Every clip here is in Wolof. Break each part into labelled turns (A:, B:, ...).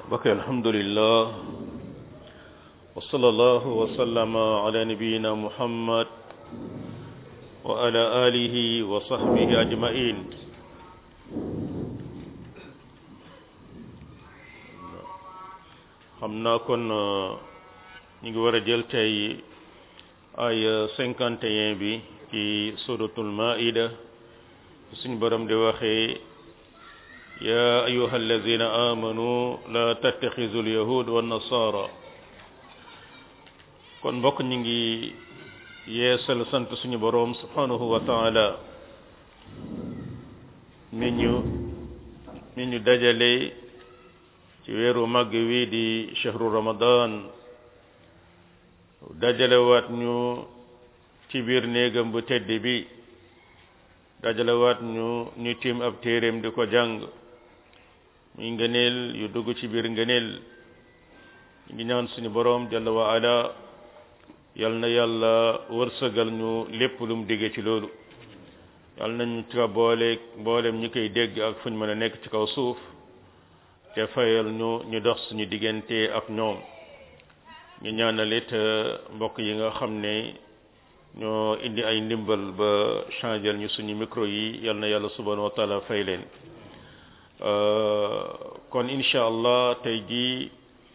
A: bokk alhamdulillah wa sallallahu wa sallama ala nabiyyina muhammad wa ala alihi wa sahbihi ajma'in xam naa kon ñu ngi war a jël tey ay cinquante et un bi ci suratul maida suñu borom di waxee ya ayuha alladina amanu la tattaxizu alyahud wa nasara kon mbokk ñu ngi yeesal sant suñu borom subhanahu wa taala mi ñu mi ñu dajale ci weeru màgg wi di chahru ramadan dajalewaat ñu ci biir néegam bu tedd bi dajalewaat ñu ñu tiim ab téeréem di ko jàng muy ngëneel yu dugg ci biir ngëneel ñu ngi ñaan suñu boroom jalla wa ala yal na yàlla wërsëgal ñu lépp lu mu digge ci loolu yal nañu ci boole mboolem ñi koy dégg ak fuñ mën a nekk ci kaw suuf te fayal ñu ñu dox suñu diggante ak ñoom ñu ñaanal it mbokk yi nga xam ne ñoo indi ay ndimbal ba changel ñu suñu micro yi yal na yàlla subhanahu wa taala fay leen kon incha allah tey jii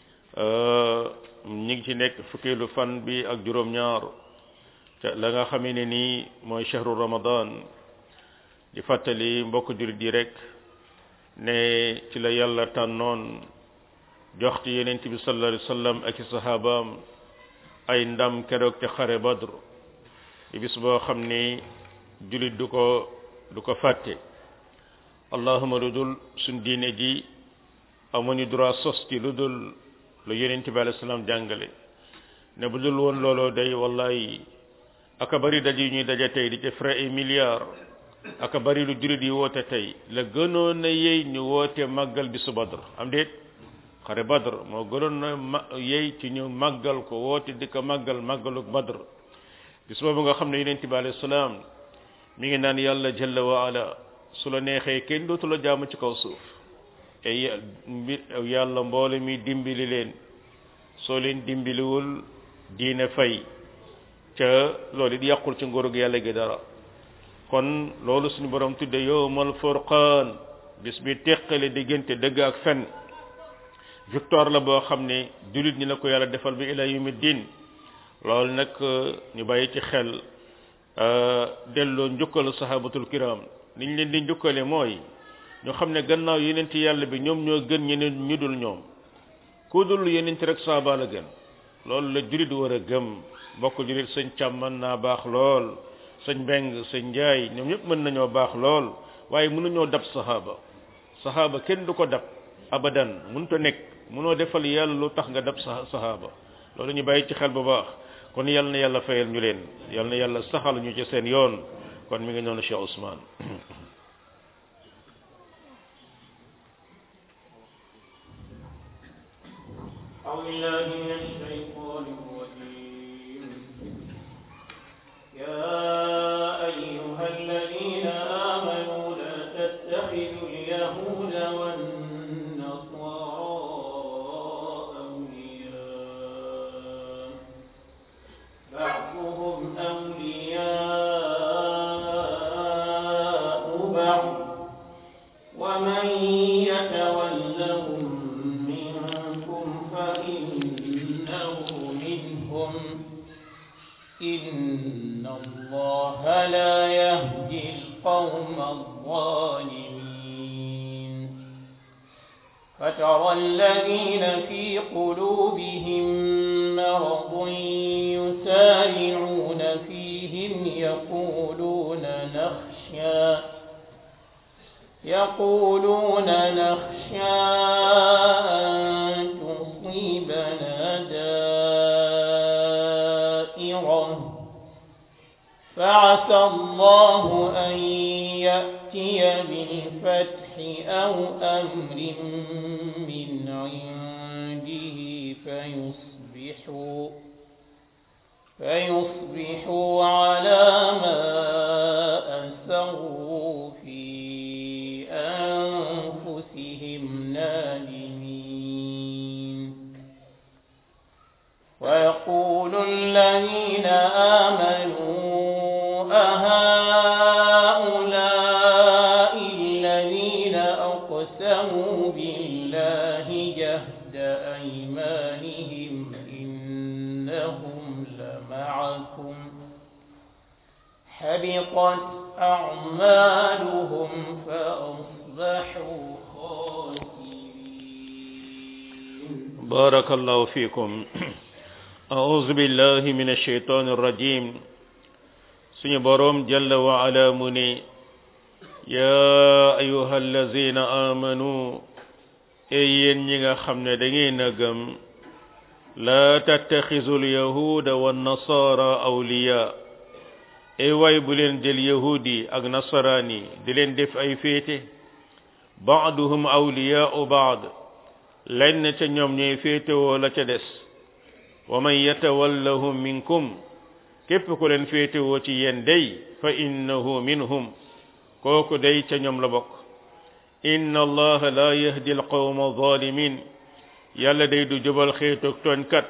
A: ñu ngi ci nekk fukkeelu fan bi ak juróom-ñaar la nga xamee ne nii mooy chahru ramadan di fàttali mbokk jurit yi rek ne ci la yàlla tànnoon jox ci yenent bi sallallahu alayhi wasallam ak i sahabaam ay ndam keroog te xare badr di bis boo xam ni julit du ko du ko fàtte allahuma lu dul suñ diine ji amuñu droit sos ci lu dul lu yenent bi alayhi salaam jàngale ne bu dul woon looloo day wallahi aka bari daj yi ñuy daje tey di ci frais et milliards aka bari lu julit yi woote tey la gënoon na yey ñu woote màggal bisu badr am déet xare badr moo gënoon na ma yey ci ñu màggal ko woote di ko màggal màggaluk badr bis boobu nga xam ne yonent bi alayhi salaam mi ngi naan yàlla jalla wa ala su la neexee kenn dootu la jaamu ci kaw suuf te yàlla mboole mi dimbali leen soo leen dimbaliwul diine fay ca loolu it yàqul ci nguurug yàlla gi dara kon loolu suñu borom tudde yowmal furqaan bis bi teqale diggante dëgg ak fen victoire la boo xam ne jullit ñi la ko yàlla defal bi ila yawmi din loolu nag ñu bàyyi ci xel delloo njukkal sahabatul kiram niñ leen di njukkale mooy ñu xam ne gannaaw yenent yàlla bi ñoom ñoo gën ñeneen ñu dul ñoom ku dul yenent rek saaba la gën loolu la jullit war a gëm mbokk jullit sëñ càm mën naa baax lool sëñ mbeng sëñ njaay ñoom ñëpp mën nañoo baax lool waaye mënuñoo dab sahaaba sahaaba kenn du ko dab abadan mënut a nekk mënoo defal yàlla lu tax nga dab sa sahaaba loolu ñu bàyyi ci xel bu baax kon yal na yàlla fayal ñu leen yal na yàlla saxal ñu ci seen yoon kon mi ngi noonu Cheikh Ousmane
B: فترى الذين في قلوبهم مرض يسارعون فيهم يقولون نخشى يقولون نخشى أن تصيبنا دائرة فعسى الله أن يأتي بالفتح أو أمر من عنده فيصبحوا فيصبحوا على ما أسروا في أنفسهم نادمين الذين آمنوا أهؤلاء الذين أقسموا بالله جهد أيمانهم إنهم لمعكم حبطت أعمالهم فأصبحوا خاسرين
A: بارك الله فيكم أعوذ بالله من الشيطان الرجيم سني بروم جل وعلا مني يا أيها الذين آمنوا أيين نيغا خمنا دغينا گم لا تتخذوا اليهود والنصارى أولياء ay way bu leen jël yahudi ak nasarani di leen def ay féete baaduhum awliyaau baad lenn ca ñoom ñooy féetewoo la ca des wa man yatawallahum minkum képp ku leen féetewoo ci yéen day fa innahu minhum kooku day ca ñoom la bokk inna allaha la yahdi alqawma zalimin yàlla day du jubal xeetoog tooñkat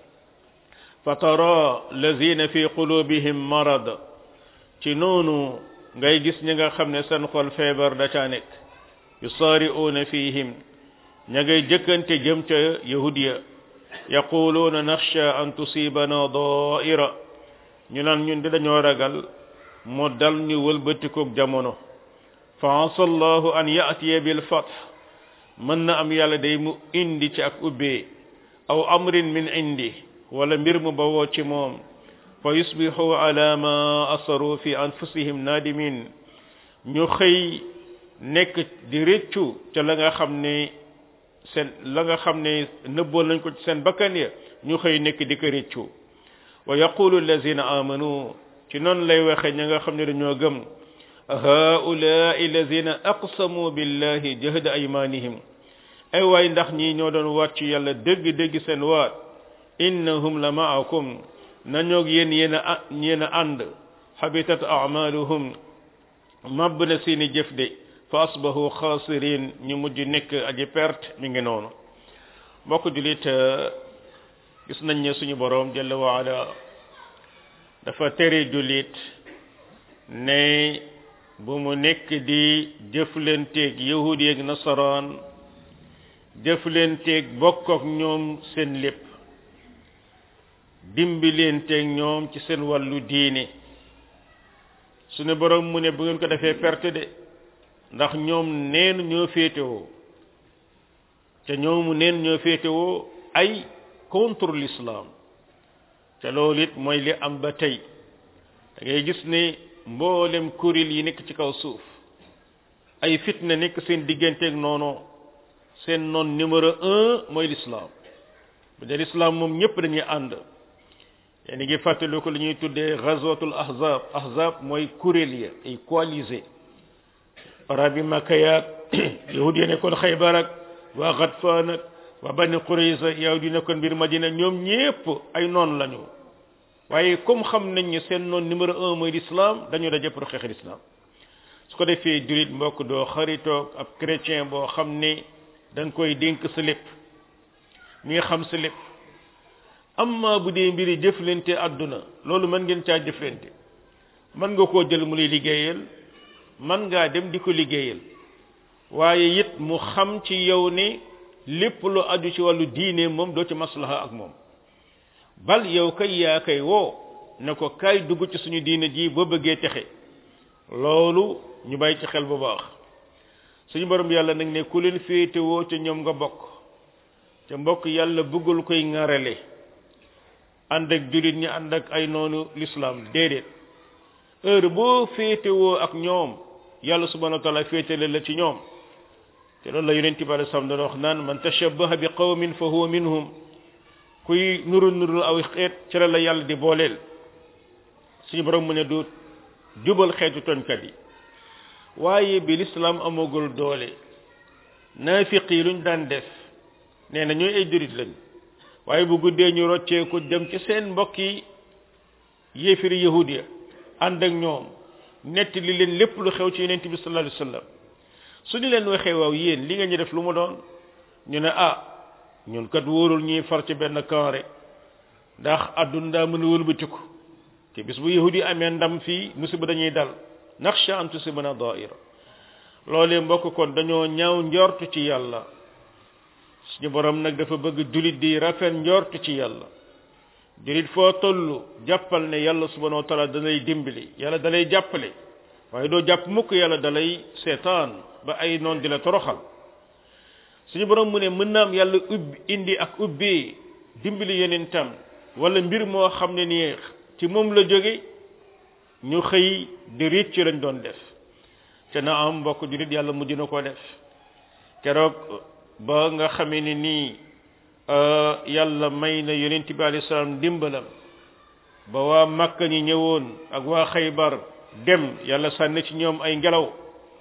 A: fa tara lazina fi qulubihim marad ci noonu ngay gis ñi nga xam ne seen xol feebar da caa nekk yusaari'uuna fihim ña ngay jëkkante jëm ca yahudiya yaquluuna naxsha an tusibana daaira ñu naan ñun di dañoo ragal mu dal ñu wëlbatikoog jamono fa asa allahu an ya'tiya bil fath mën na am yàlla day mu indi ci ak ubbee aw amrin min indi wala mbir mu bawoo ci moom fa yusbihu ala ma asaru fi anfusihim nadimin ñu xëy nekk di réccu ca la nga xam ne seen la nga xam ne nëbboon nañ ko ci seen bakkan ya ñu xëy nekk di ko réccu wa yaqulu allazina amanu ci noonu lay waxe ña nga xam ne dañoo gëm haulaai allazina aqsamu billahi jahda aymanihim ay waay ndax ñii ñoo doon waat ci yàlla dëgg-dëgg seen waat innahum la maakum nañoog yéen yéen a yéen a ànd habitat amaluhum mabb na seeni jëf de fa asbahu xaasirin ñu mujj nekk aji perte mi ngi noonu mbokk julit gis nañ ne suñu boroom jalla waala dafa tere julit ne bu mu nekk di jëflanteeg yahudi ak nasaraan jëflanteeg bokk ak ñoom seen lépp dimbileenteeg ñoom ci seen wàllu diine suñu borom mu ne bu ngeen ko defee perte de ndax ñoom neen ñoo féetewoo te ñoomu neen ñoo féetewoo ay contre l'islam te loolu it mooy li am ba tey da ngay gis ne mboolem kuréel yi nekk ci kaw suuf ay fitna nekk seen digganteeg noonu seen noon numéro un mooy l'islam bu dee l'islam moom ñëpp dañuy ànd yéen ngi fàttali ko li ñuy tuddee ghazwatul ahzab ahzab mooy kuréel ya ay coalisé arabi makka yaag yahud yi nekkoon xaybar ak waa Gatfaan ak waa bani Qurayza yahud yi nekkoon biir Madina ñoom ñépp ay noon lañu waaye comme xam nañ ne seen noon numéro un mooy l'islam dañu daje pour xeex l'islam su ko defee julit mbokk doo xaritoog ab chrétien boo xam ne da nga koy dénk sa lépp mi nga xam sa lépp amma bu dee mbiri jëflante àdduna loolu mën ngeen caa jëflante mën nga koo jël mu lay liggéeyal mën ngaa dem di ko liggéeyal waaye it mu xam ci yow ne lépp lu aju ci wàllu diine moom doo ci maslaha ak moom bal yow kay yaa kay woo ne ko kay dugg ci suñu diine ji boo bëggee texe loolu ñu bàyyi ci xel bu baax suñu borom yàlla nag ne ku leen féetewoo ca ñoom nga bokk te mbokk yàlla bëggul koy ŋarale ànd ak julit ñi ànd ak ay noonu l'islam déedéet heure boo féetewoo ak ñoom yàlla subhanahu wa taala féetale la ci ñoom te loolu la yonent bi alei salaam doon wax naan man tashabbaha bi qawmin fa huwa minhum kuy nurul nurul aw xeet ci la yàlla di booleel suñu borom mu ne du jubal xeetu toñkat yi waaye bi l'islam amagul doole naafiq yi luñ daan def nee na ñooy ay jurit lañ waaye bu guddee ñu rocceeku dem ci seen mbokk yi yéefiri yahudiya ànd ak ñoom netti li leen lépp lu xew ci yonent bi sallallahu alayhi wasallam su ñu leen waxee waaw yéen li nga ñu def lu mu doon ñu ne ah ñun kat wóorul ñuy far ci benn camp rek ndax àdduna daa mën a wëlbatiku te bis bu yahudi amee ndam fii musiba dañuy dal naxsha an tusibana daira loolee mbokk kon dañoo ñaaw njortu ci yàlla suñu borom nag dafa bëgg julit di rafet njortu ci yàlla julit foo toll jàppal ne yàlla subhanahu wa taala da lay dimbali yàlla da lay jàppale waaye doo jàpp mukk yàlla da lay seetaan ba ay noon di la toroxal suñu borom mu ne mën naam yàlla ubbi indi ak ubbi dimbali yeneen tam wala mbir moo xam ne nii ci moom la jóge ñu xëy di riit ci lañ doon def te na am mbokk julit yàlla mujj na koo def keroog ba nga xamee ne nii yàlla may na yonent bi alayhi salaam dimbalam ba waa Makka ñi ñëwoon ak waa Xaybar dem yàlla sànni ci ñoom ay ngelaw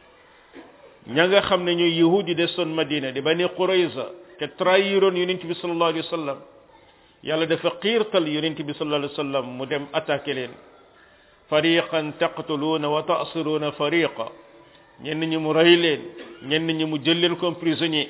A: ña nga xam ne ñooy yahudi desoon Madina di bani Qurayza te trahiroon yonent bi sallallahu alayhi wa sallam yàlla dafa xiirtal yonent bi sallallahu alayhi wa sallam mu dem attaqué leen fariqan taqtuluuna wa ta'siruuna fariqa ñenn ñi mu rey leen ñenn ñi mu jël leen comme prisonnier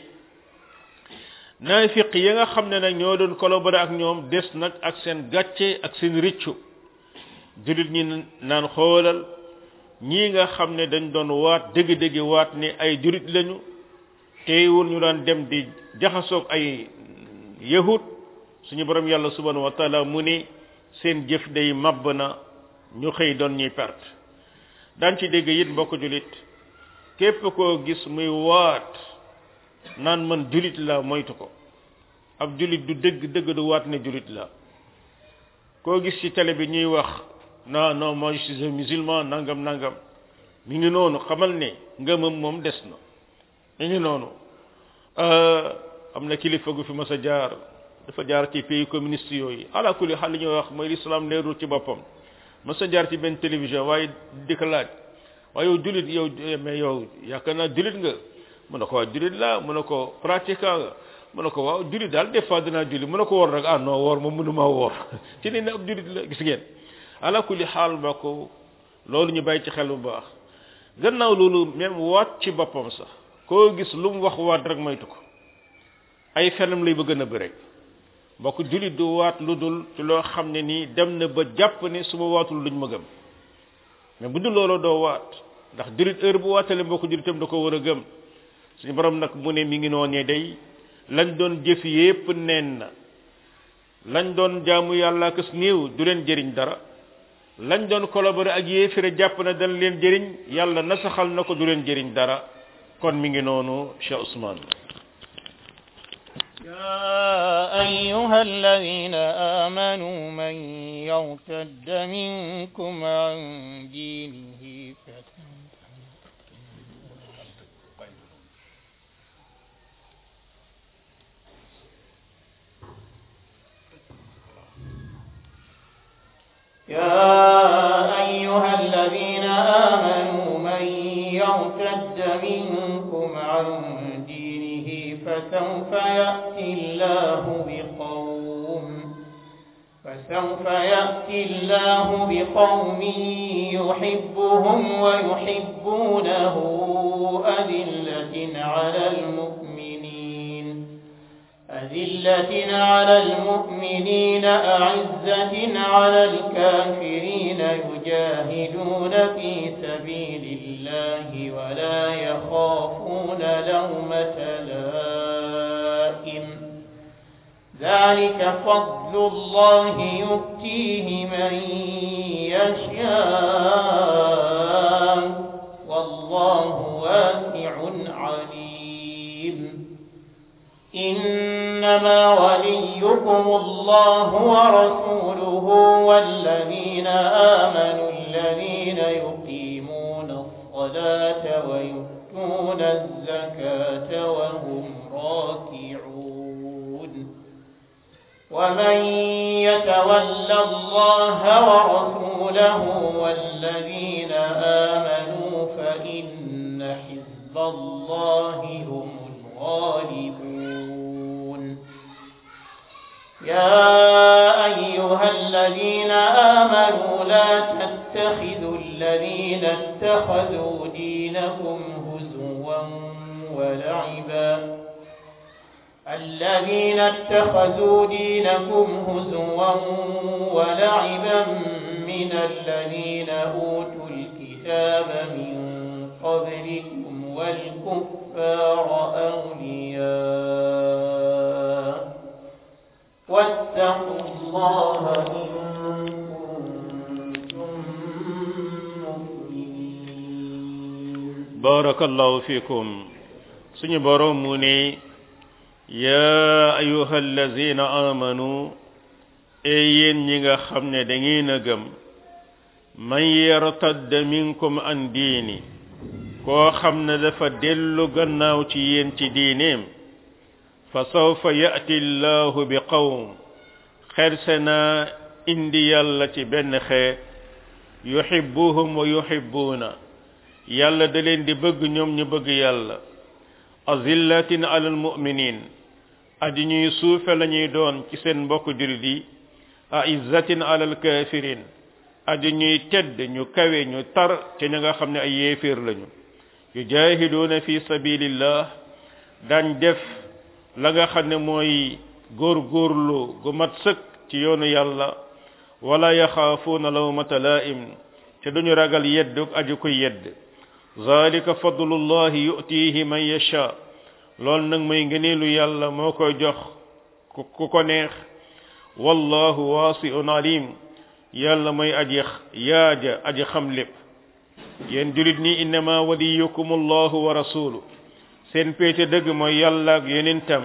A: naafiq ya nga xam ne nag ñoo doon collaborer ak ñoom des nag ak seen gàcce ak seen riccu julit ñi naan xoolal ñii nga xam ne dañ doon waat dëgg-dëgg waat ne ay julit lañu teewul ñu daan dem di jaxasoog ay yahud suñu borom yàlla subhanahu wa taala mu ne seen jëf day mabb na ñu xëy doon ñuy perte daan ci dégg it mbokk julit képp koo gis muy waat naan man julit la moytu ko ab julit du dëgg dëgg du waat ne julit la koo gis ci télé bi ñuy wax non non moi je suis un musulman nangam nangam mi ngi noonu xamal ne ngëmam moom des na mi ngi noonu am na kilifa gu fi mas a jaar dafa jaar ci pays communiste yooyu ala kulli xal li ñuy wax mooy l'islam leerul ci boppam mas a jaar ci benn télévision waaye di ko laaj waaye yow julit yow mais yow yaakaar naa julit nga mu ne ko waaw julit la mu ne ko pratiquant nga mu ne ko waaw julit daal des fois dinaa julit mu ne ko woor rek ah non woor moom mënuma woor ci ne ne ab julit la gis ngeen ala kulli xaal mbokk loolu ñu bàyyi ci xel bu baax gannaaw loolu même waat ci boppam sax koo gis lu mu wax waat rek moytu ko ay fenam lay bëgg a nëbb rek mbokk julit du waat lu dul ci loo xam ne nii dem na ba jàpp ne su ma waatul luñ ma gëm mais bu dul loolu doo waat ndax julit heure bu waatale mbokk julitam da ko war a gëm suñu borom nag mu ne mi ngi noonee day lañ doon jëf yépp neen na lañ doon jaamu yàlla kës néew du leen jëriñ dara lañ doon collaborer ak yéefire jàpp na dañ leen jëriñ yàlla nasaxal na ko du leen jëriñ dara kon mi ngi noonu Cheikh Ousmane
B: يا أيها الذين آمنوا من يرتد منكم عن دينه يا أيها الذين آمنوا من يرتد منكم عن دينه فسوف يأتي الله بقوم فسوف يأتي الله بقوم يحبهم ويحبونه أذلة على المؤمنين أذلة على المؤمنين أعزة على الكافرين يجاهدون في سبيل الله ولا يخافون لومة لائم ذلك فضل الله يؤتيه من يشاء والله واسع عليم إنما وليكم الله ورسوله والذين آمنوا الذين يقيمون الصلاة ويؤتون الزكاة وهم راكعون ومن يتول الله ورسوله والذين آمنوا فإن حزب الله هم الغالبون يا أيها الذين آمنوا لا تتخذوا الذين اتخذوا دينكم هزوا ولعبا الذين اتخذوا دينكم هزوا ولعبا من الذين أوتوا الكتاب من قبلكم والكفار أولياء واتقوا الله إن كنتم مؤمنين
A: بارك الله فيكم سني بروموني يا أيها الذين آمنوا أيين نيغا خمنا دنگين گم من يرتد منكم عن ديني koo xam ne dafa dellu gannaaw ci yéen ci diineem fa sawfa ya'ti llahu bi qawm xerse naa indi yàlla ci benn xeet yuhibbuhum wa yuhibbuuna yàlla da leen di bëgg ñoom ñu bëgg yàlla azillatin alal mu'minin aji ñuy suufe la ñuy doon ci seen mbokk jurit yi aizzatin alal kafirin aji ñuy tedd ñu kawe ñu tar ci ña nga xam ne ay yéeféer lañu yujahiduuna fi sabilillah dañ def la nga xam ne mooy góorgóorlu gu mat sëkk ci yoonu yàlla wala yaxaafuuna lawmata laa'im te duñu ragal yedduk aji koy yedd zalika fadlullahi yu'tihi man yasha lool nag mooy ngëneelu yàlla moo koy jox ku ko neex wallahu wasi'un alim yàlla mooy aji yaaja aji xam lépp yéen julit ni innama waliyukum allahu wa rasulu seen péete dëgg mooy yàlla ak yonentam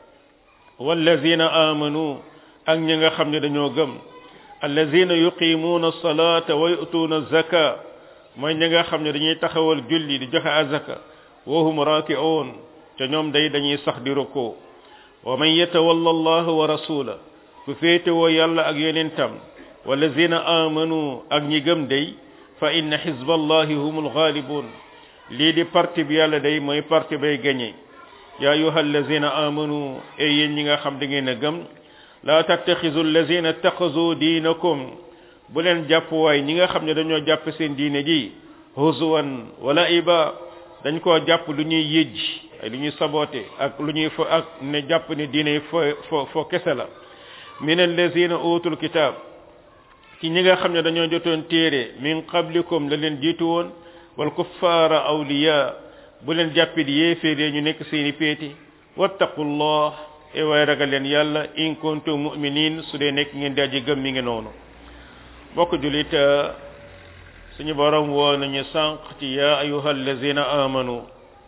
A: wallazina amanu ak ñi nga xam ne dañoo gëm allazina yuqimuuna salata wa yu'tuuna zaka mooy ñi nga xam ne dañuy taxawal julli di joxe azaka wa hum raki'un te ñoom day dañuy sax di rukkoo wa man yatawalla allah wa rasula ku féete woo yàlla ak yonentam wallazina amanu ak ñi gëm day fa inna xizballahi humul ghalibun lii di parti bi yàlla day mooy parti bay gañe ya ayuha allazina amanu e yéen ñi nga xam da ngeen a gëm la tattaxizu allazina ittaxazu diinakum bu leen jàpp waay ñi nga xam ne dañoo jàpp seen diine ji huzuwan wala iba dañ koo jàpp lu ñuy yëj ay lu ñuy saboté ak lu ñuy fo ak ne jàpp ne diine fo fo fo kese la min allazina utul kitab ci ñi nga xam ne dañoo jotoon téere min qablikum la leen jiitu woon wal kuffaara awliya bu leen jàppit yéeféer ñu nekk seeni péeti wattaqullah e waay ragal leen yàlla in kuntum mu'minin su dee nekk ngeen di aji gëm mi ngi noonu bokk julit suñu borom woo nañu sànq ci ya ayuha allazina amanu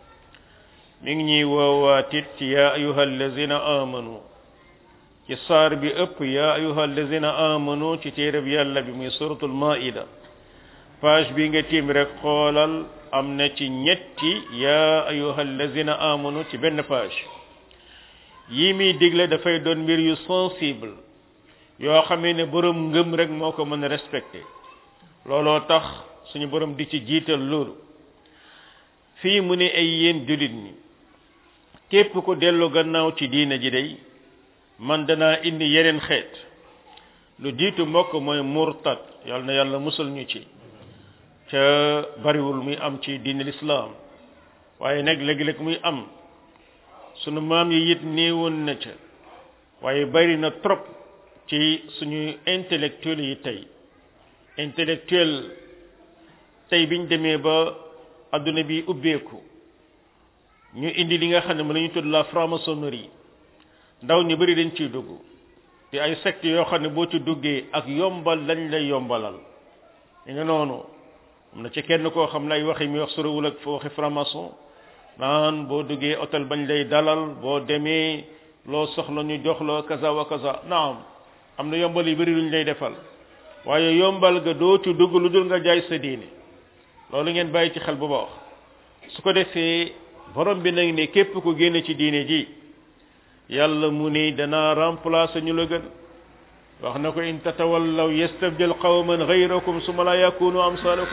A: mi ngi ñuy woowaatit ci ya ayuha allazina amanu ci saar bi ëpp ya ayuha allazina amanu ci téereb yàlla bi muy suratul maida page bi nga tiim rek xoolal am na ci ñetti ya ayuha allazina amanu ci benn page yi muy digle dafay doon mbir yu sensible yoo xamee ne borom ngëm rek moo ko mën a respecté looloo tax suñu borom di ci jiital loolu fii mu ne ay yéen julit ñi képp ko dellu gannaaw ci diina ji day man danaa indi yeneen xeet lu jiitu mbokk mooy murtad yàlla na yàlla musal ñu ci ca bariwul muy am ci diine lislaam waaye nag léeg-léeg muy am sunu maam yi it néewoon na ca waaye bari na trop ci suñu intellectuel yi tey intellectuel tey biñ demee ba adduna bi ubbeeku ñu indi li nga xam ne mën nañu tudd la franc-maçonnerie ndaw ñu bari dañ ciy dugg te ay secte yoo xam ne boo ci duggee ak yombal lañ lay yombalal ñu nga noonu am na ci kenn koo xam ne ay waxi mi wax sorowul ak fa waxi franc-maçon naan boo duggee hôtel bañ lay dalal boo demee loo soxla ñu jox la kaza wa kaza naam am na yombal yu bari luñ lay defal waaye yombal ga doo ci dugg lu dul nga jaay sa diine loolu ngeen bàyyi ci xel bu baax su ko defee borom bi nag ne képp ku génne ci diine ji yàlla mu ni danaa remplacer ñu la gën wax na ko in tatawallaw yastabdil qawman ghayrakum suma la yakunu amsalakum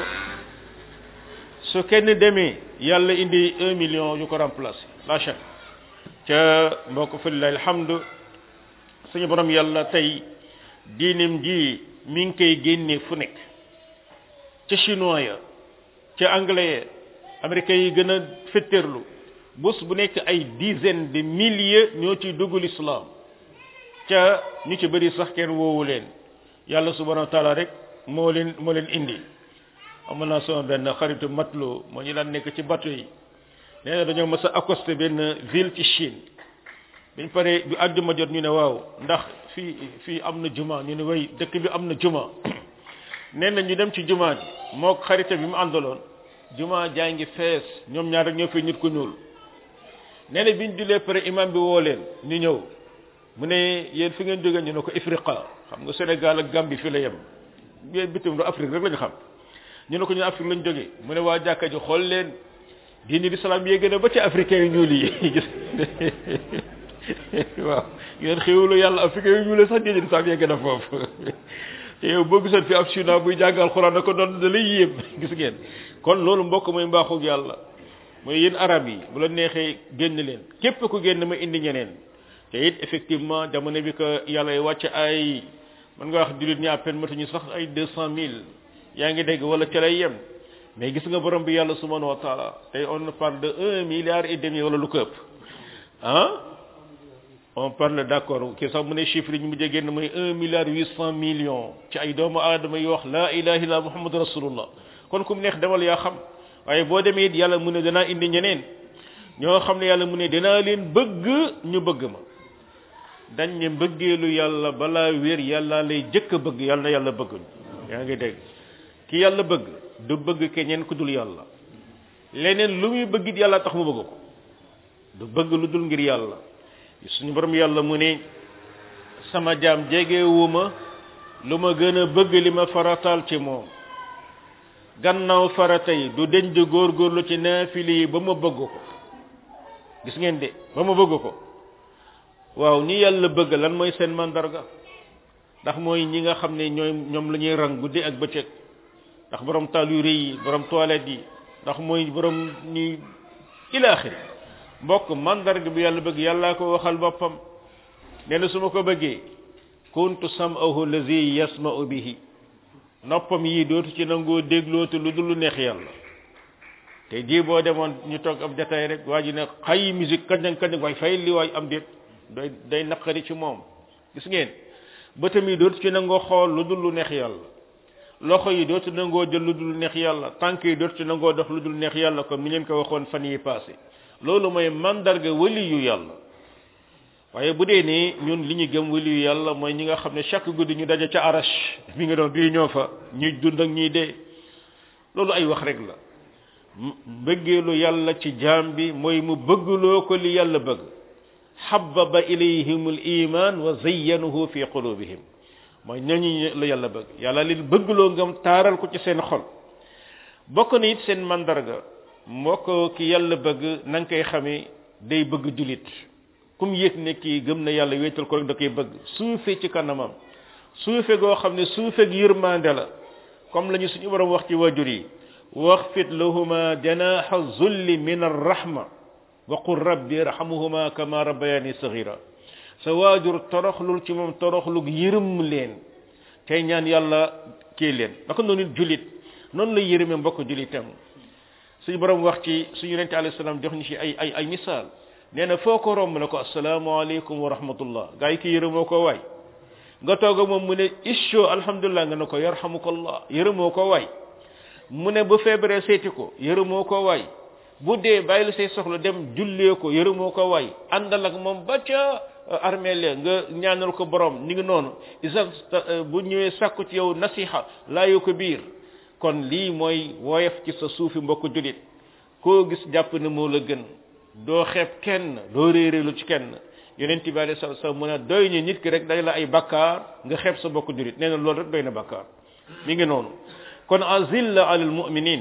A: su kenn demee yàlla indi un million yu ko remplacer la chaque ca mbokk fa lillahi alhamdu suñu borom yàlla tey diinim ji mi ngi koy génne fu nekk ca chinois ya ca anglais ya américains yi gën a fetterlu bés bu nekk ay dizaine de milliers ñoo ciy dugg l'islam ca ñu ci bëri sax kenn woowu leen yàlla subhanahu wa taala rek moo leen moo leen indi amoon naa sama benn xaritu matlo moo ñu daan nekk ci bateau yi nee na dañoo mës a accosté benn ville ci Chine biñ pare bi àjjuma jot ñu ne waaw ndax fii fii am na juma ñu ne way dëkk bi am na juma nee na ñu dem ci juma ji moo xarita bi mu àndaloon juma jaa ngi fees ñoom ñaar rek ñoo fi nit ku ñuul nee na biñ julee pare imam bi woo leen ñu ñëw mu ne yéen fi ngeen jógee ñu ne ko Ifriqa xam nga Sénégal ak Gambie fi la yem yooyu bitim do Afrique rek lañu xam ñu ne ko ñu Afrique lañ jógee mu ne waa jàkka ji xool leen diini l'islam yee gën a ba ci africain yu ñuul yi gis waaw ngeen xéwlu yàlla africain yu ñuul sax diini l'islam yee gën a foofu te yow boo gisoon fi ab suna buy jàngal xuraan da ko doon da lay yéem gis ngeen kon loolu mbokk mooy mbaaxug yàlla mooy yéen arab yi bu la neexee génn leen képp ku génn ma indi ñeneen te it effectivement jamono bi que yàlla y wàcc ay mën nga wax jullit ñi à peine matuñu sax ay deux cent mille yaa ngi dégg wala ca lay yem mais gis nga borom bi yàlla subhanahu wa taala tey on parle de un milliard et demi wala lu ko ëpp ah on parle d'accord kii sax mu ne chiffre yi ñu mujjee génn mooy un milliard huit cent millions ci ay doomu aadama yi wax la ilaha illa muhammad rasulullah kon ku mu neex demal yaa xam waaye boo demee it yàlla mu ne danaa indi ñeneen ñoo xam ne yàlla mu ne danaa leen bëgg ñu bëgg ma dañ ne mbëggeelu yàlla balaa wér yàlla lay jëkk a bëgg yàlla na yàlla bëgg yaa ngi dégg ki yàlla bëgg du bëgg keneen ku dul yàlla leneen lu muy bëgg it yàlla tax mu bëgg ko du bëgg lu dul ngir yàlla suñu borom yàlla mu ne sama jaam jegewuma lu ma gën a bëgg li ma farataal ci moom gannaaw farata yi du deñ di góorgóorlu ci naafili yi ba ma bëgg ko gis ngeen de ba ma bëgg ko waaw ñi yàlla bëgg lan mooy seen mandarga ndax mooy ñi nga xam ne ñooy ñoom la ñuy rang guddi ak bëccëg ndax borom taal yu rëy yi borom toilette yi ndax mooy borom ñi ilaaxiri mbokk mandarga bi yàlla bëgg yàllaa ko waxal boppam nee na su ma ko bëggee kuntu sam'ahu allazi yasma'u bihi noppam yi dootu ci nangoo déglootu lu dul lu neex yàlla te ji boo demoon ñu toog ab jataay rek waa ji ne xay musique kañ kañ waay fay li waay am déet day day naqari ci moom gis ngeen bëtam yi dootu ci nangoo xool lu dul lu neex yàlla loxo yi dootu nangoo jël lu dul neex yàlla tànk yi dootu ci nangoo dox lu dul neex yàlla comme ni leen ko waxoon fan yi passé loolu mooy mandarga wali yu yàlla waaye bu dee ni ñun li ñu gëm wali yu yàlla mooy ñi nga xam ne chaque guddi ñu daje ca arash mi nga doon bii ñoo fa ñuy dund ak ñuy dee loolu ay wax rek la bëggeelu yàlla ci jaam bi mooy mu bëggloo ko li yàlla bëgg xababa ilayhim al iman wa zayyanahu fi qulubihim mooy ñooñu la yàlla bëgg yàlla leen bëggloo ngam taaral ko ci seen xol bokk na it seen mandarga moo ko ki yàlla bëgg na nga koy xamee day bëgg julit kum yëg ne kii gëm na yàlla wéetal ko rek da koy bëgg suufe ci kanamam suufe goo xam ne suufe gi yërmande la comme la ñu suñu borom wax ci wajur yi waxfit lahuma janaha zulli min arrahma wa qul rabbi irhamuhuma kama rabbayani saghira sa waajur toroxlul ci moom toroxlug yërëm leen tey ñaan yàlla kii leen naka noonu it julit noonu la yërëme mbokk julitam suñu borom wax ci suñu yonente alayhi salaam jox ñu ci ay ay ay misaal nee na foo ko romb ne ko asalaamaaleykum wa rahmatullah gaa yi ki yërëmoo ko waay nga toog ak moom mu ne isho alhamdulilah nga ne ko yarhamukallah yërëmoo ko waay mu ne bu feebaree seeti ko yërëmoo ko waay bu dee bàyyi say soxla dem jullee ko yërëmoo ko waay àndal ak moom ba ca armeel nga ñaanal ko borom ni ngi noonu isa bu ñëwee sàkku ci yow nasiha laayu ko biir kon lii mooy woyof ci sa suufi mbokk julit koo gis jàpp ne moo la gën doo xeeb kenn doo réeréelu ci kenn yonent bi alei salatu salaam mu ne doy ñu nit ki rek day la ay bakkaar nga xeeb sa mbokk julit nee na loolu rek doy na bakkaar mi ngi noonu kon azilla alal mu'minin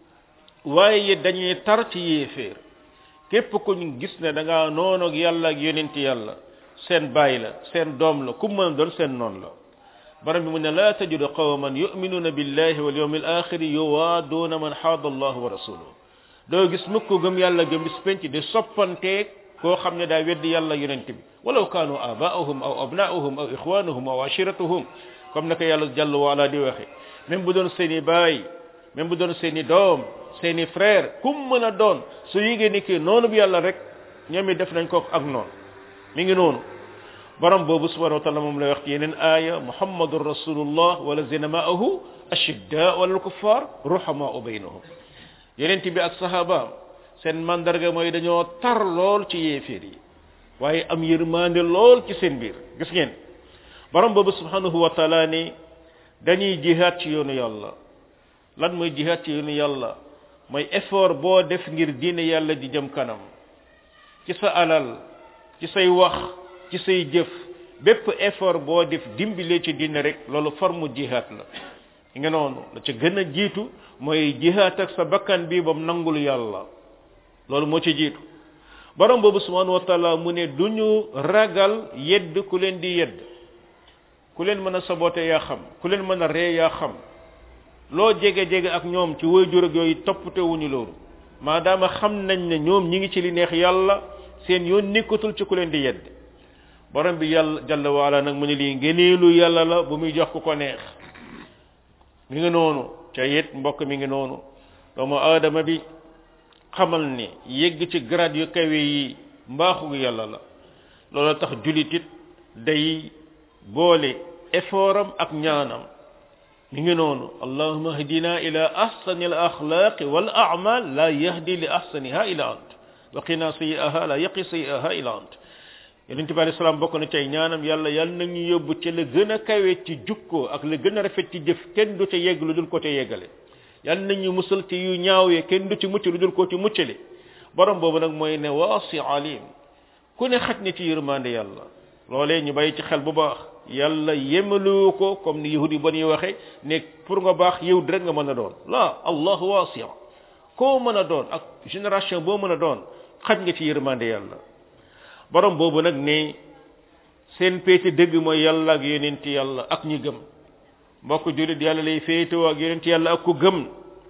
A: waaye dañuy tar ci yéeféer képp ku ñu gis ne da ngaa noonu ak yàlla ak yonent yàlla seen baay la seen doom la ku mën doon seen noon la borom bi mu ne laa tajidu qawman yu'minuna billahi wal yawmil akhir yuwaaduna man haada allah wa rasuluhu doo gis mukk gëm yàlla gëm bis penc di soppanteeg koo xam ne daa weddi yàlla yonent bi walaw kaanu abaahum aw abnaahum aw ixwanuhum aw ashiratuhum comme naka yàlla jàll waala di waxe même bu doon seeni baay même bu doon seeni doom seeni frère kum mën a doon su yégée ni kii noonu bi yàlla rek ñoom it def nañ ko ak noonu mi ngi noonu borom boobu subhanahu wa taala moom lay wax ci yeneen aaya muhammadun rasulullah wala zina maahu ashidda wala kuffar ruhamaau baynahum yeneen bi ak sahabaam seen mandarga mooy dañoo tar lool ci yéeféer yi waaye am yërmande lool ci seen biir gis ngeen borom boobu subhanahu wa taala ni dañuy jihaad ci yoonu yàlla lan mooy jihaad ci yoonu yàlla mooy effort boo def ngir diine yàlla di jëm kanam ci sa alal ci say wax ci say jëf bépp effort boo def dimbile ci diine rek loolu forme jihaad la nga noonu la ca gën a jiitu mooy jihaad ak sa bakkan bi bam nangul yàlla loolu moo ci jiitu borom boobu subhanahu wa taala mu ne duñu ragal yedd ku leen di yedd ku leen mën a saboté yaa xam ku leen mën a ree yaa xam loo jege-jege ak ñoom ci waajur ak yooyu toppate wuñu loolu maadaama xam nañ ne ñoom ñi ngi ci li neex yàlla seen yoon nekkatul ci ku leen di yedd borom bi yàlla jalla waala nag mu ne lii ngeneelu yàlla la bu muy jox ku ko neex mi ngi noonu ca it mbokk mi ngi noonu doomu aadama bi xamal ni yegg ci grade yu kawe yi mbaaxu yàlla la loolu tax julit it day boole effortam ak ñaanam mi ngi noonu allahuma hdina ila ahsani al axlaqi wal a'mal la yahdi li ahsaniha ila ant wa qina sayi'aha la yaqi sayi'aha ila ant yonente bi alayhi salaam bokk na cay ñaanam yàlla yàlla na ñu yóbbu ci la gën a kawe ci jukkoo ak la gën a rafet ci jëf kenn du ca yegg lu dul ko te yeggale yàlla na ñu musal ci yu ñaaw ye kenn du ci mucc lu dul ko ci muccale borom boobu nag mooy ne waasi alim ku ne xaj na ci yërmande yàlla loolee ñu bàyyi ci xel bu baax yàlla yemalu ko comme ni yahudi ba ñuy waxe ne pour nga baax yow rek nga mën a doon la allah waasi koo mën a doon ak génération boo mën a doon xaj nga ci yërmande yàlla borom boobu nag ne seen péete dëgg mooy yàlla ak yonent yàlla ak ñi gëm mbokk julit yàlla lay féetewoo ak yonent yàlla ak ku gëm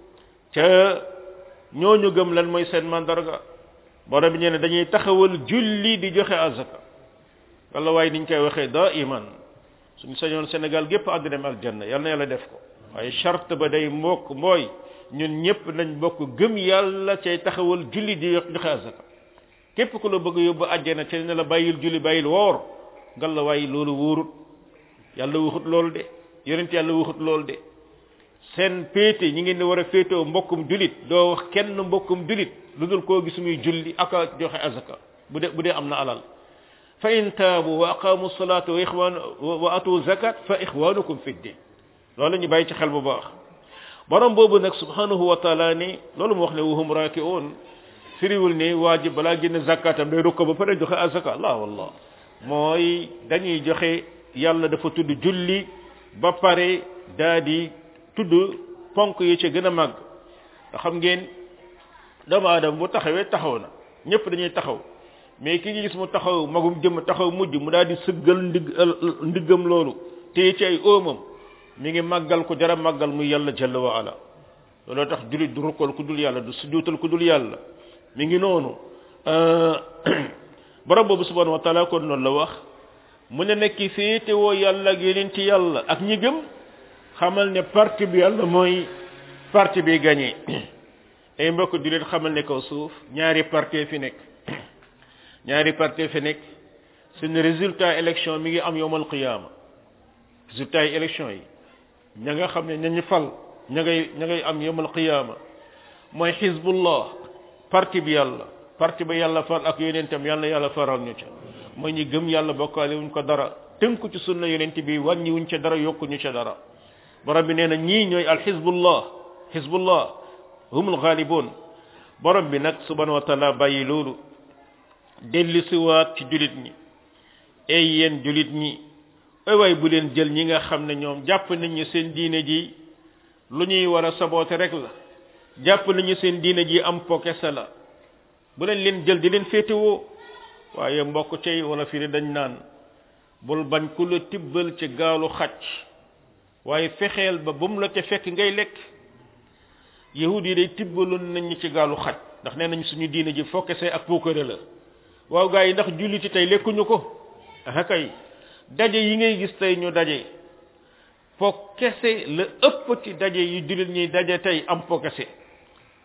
A: ca ñooñu gëm lan mooy seen mandarga borom bi nee ne dañuy taxawal julli di joxe azaka walla waaye niñ koy waxee daa iman suñu sañoon Sénégal gépp àgg dem aljanna yal na yàlla def ko waaye charte ba day mbokk mooy ñun ñëpp nañ bokk gëm yàlla cay taxawal julli di joxe azaka képp ku la bëgg yóbbu àjjana ci ne la bàyyil julli bàyyil woor ngal la waaye loolu wóorut yàlla waxut loolu de yonent yàlla waxut loolu de seen péete ñi ngeen di war a féetoo mbokkum julit doo wax kenn mbokkum julit lu dul koo gis muy julli ak a joxe azaka bu dee bu dee am na alal fa in taabu wa aqamu salata wa ixwan wa atu zakat fa ixwanukum fi din loolu ñu bàyyi ci xel bu baax borom boobu nag subhanahu wa taala ni loolu mu wax ne wahum rakiun firiwul ni waajib balaa génn zakatam day rukko ba pare joxe azaka la wallah mooy dañuy joxe yàlla dafa tudd julli ba pare daa di tudd ponk yi ci gën a màgg nga xam ngeen doomu aadama bu taxawee taxaw na ñëpp dañuy taxaw mais ki ngi gis mu taxaw magum jëm taxaw mujj mu daal di sëggal ndig ndiggam loolu téye ci ay óomam mi ngi màggal ko jara màggal muy yàlla jalla wa ala looloo tax julit du rukkal ku dul yàlla du sujjuutal ku dul yàlla mi ngi noonu borom boobu subhanahu wa taala kon noonu la wax mu ne nekk féete woo yàlla ak yeneen ci yàlla ak ñi gëm xamal ne parti bi yàlla mooy parti bi gagné ay mbokk di leen xamal ne kaw suuf ñaari parti fi nekk ñaari parti fi nekk seen résultat élection mi ngi am yowmal qiyaama résultat yi élection yi ña nga xam ne ñañu fal ña ngay ña ngay am yowmal qiyaama mooy xizbullah parti bi yàlla parti ba yàlla fal ak yonentam yàlla yàlla faral ñu ca mooy ñi gëm yàlla bokkaale wuñ ko dara tënku ci sunna yonent bi wàññi wuñ ca dara yokku ñu ca dara borom bi nee na ñii ñooy al xizbullah xizbullah humul ghalibun borom bi nag subhanahu wa taala bàyyi loolu delli siwaat ci julit ñi ay yéen julit ñi ay waay bu leen jël ñi nga xam ne ñoom jàpp nañu seen diine ji lu ñuy war a saboote rek la jàpp nañu seen diine ji am pokesa la bu leen leen jël di leen féetewoo waaye mbokk cey wala fii dañ naan bul bañ ku la tibbal ci gaalu xacc waaye fexeel ba bu mu la ca fekk ngay lekk yahud yi day tibbaloon nañ ci gaalu xaj ndax nee nañ suñu diine ji fokkese ak puukare la waaw gaa yi ndax julliti tey lekkuñu ko ah kay daje yi ngay gis tey ñu daje po kese la ëpp ci daje yu jullit ñuy daje tey am po kese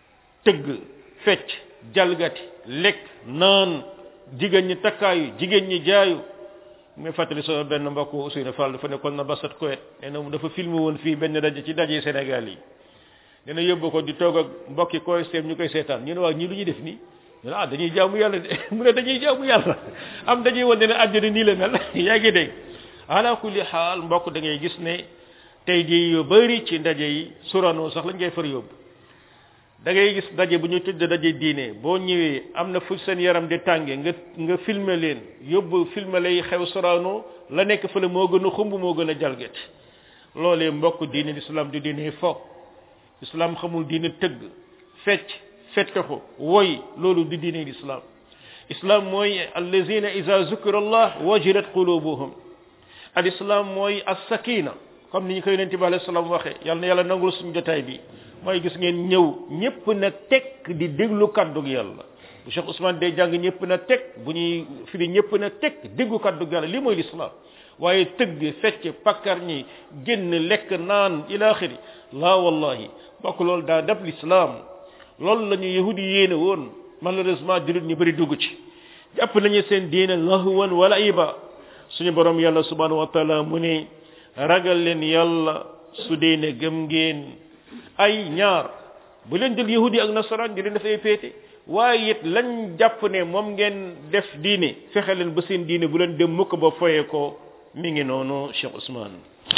A: tëgg fecc jalgati lekk naan jigéen ñi takkaayu jigéen ñi jaayu muy fàttali sama benn mbokk Ousseynou Fall dafa nekkoon na basat Koweït nee na dafa filmé woon fii benn daje ci daje Sénégal yi dina yóbbu ko di toog ak mbokki koy seem ñu koy seetaan ñu ne waa ñii lu ñuy def nii ñu ne ah dañuy jaamu yàlla de mu ne dañuy jaamu yàlla am dañuy wane ne àddina nii la mel yaa ngi dégg ala kulli xaal mbokk da ngay gis ne tey jii yu bëri ci ndaje yi surano sax lañ ngay far yóbbu da ngay gis daje bu ñu tudd daje diine boo ñëwee am na fu seen yaram di tànge nga nga filmer leen yóbbu filmer lay xew sorano la nekk fële moo gën a xumb moo gën a jalgati loolee mbokk diine l'islam du diine foog islam xamul diine tëgg fecc fettaxu woy loolu du diine l'islam islam mooy allazina ida zukira allah wajilat qulubuhum al islam mooy as sakina comme ni ñu koy yonente bi alayhi salaam waxee yàlla na yàlla nangul suñu jotaay bi mooy gis ngeen ñëw ñëpp na tekk di déglu kàddug yàlla bu Cheikh Ousmane day jàng ñëpp na tekk bu ñuy firi ñëpp na tekk déggu kàddug yàlla li mooy l'islam waaye tëgg fecc pakkar ñi génn lekk naan ila axiri laa wallahi bokk loolu daa dab l'islam loolu la ñu yahudi yéene woon malheureusement jullit ñu bëri dugg ci jàpp nañu seen diine lahwan wala iba suñu borom yàlla subhanahu wa taala mu ne ragal leen yàlla su dee ne gëm ngeen ay ñaar bu leen jël yahudi ak nasaraan di leen def ay péete waaye it lañ jàpp ne moom ngeen def diine fexe leen ba seen diine bu leen dem mukk ba foye ko mi ngi noonu Cheikh Ousmane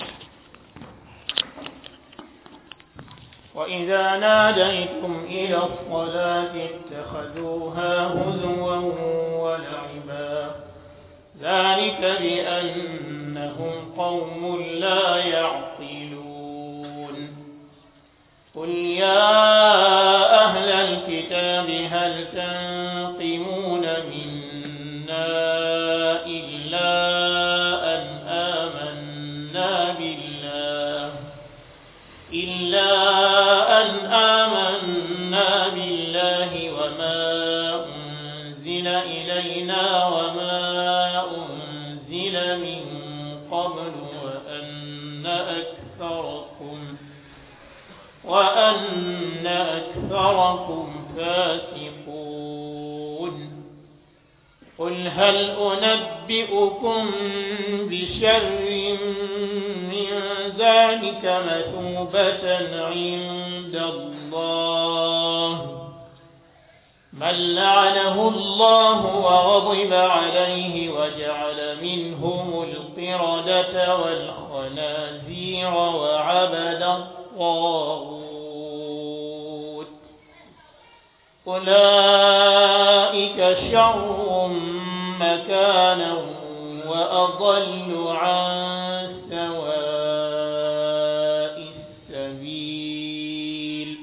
B: وإذا ناديتم إلى الصلاة اتخذوها هزوا ولعبا ذلك بأنهم قوم لا يعقلون قل يا أهل الكتاب هل تنقمون منا إلا أن آمنا بالله إلا أن آمنا بالله وما أنزل إلينا وما أنزل من قبل وأن أكثركم وأن أكثركم فاسقون قل هل أنبئكم بشر من ذلك مثوبة عند الله من لعنه الله وغضب عليه وجعل منهم القردة والخنازير وعبد الطاغوت أولئك شر مكانا وأضل عن سواء السبيل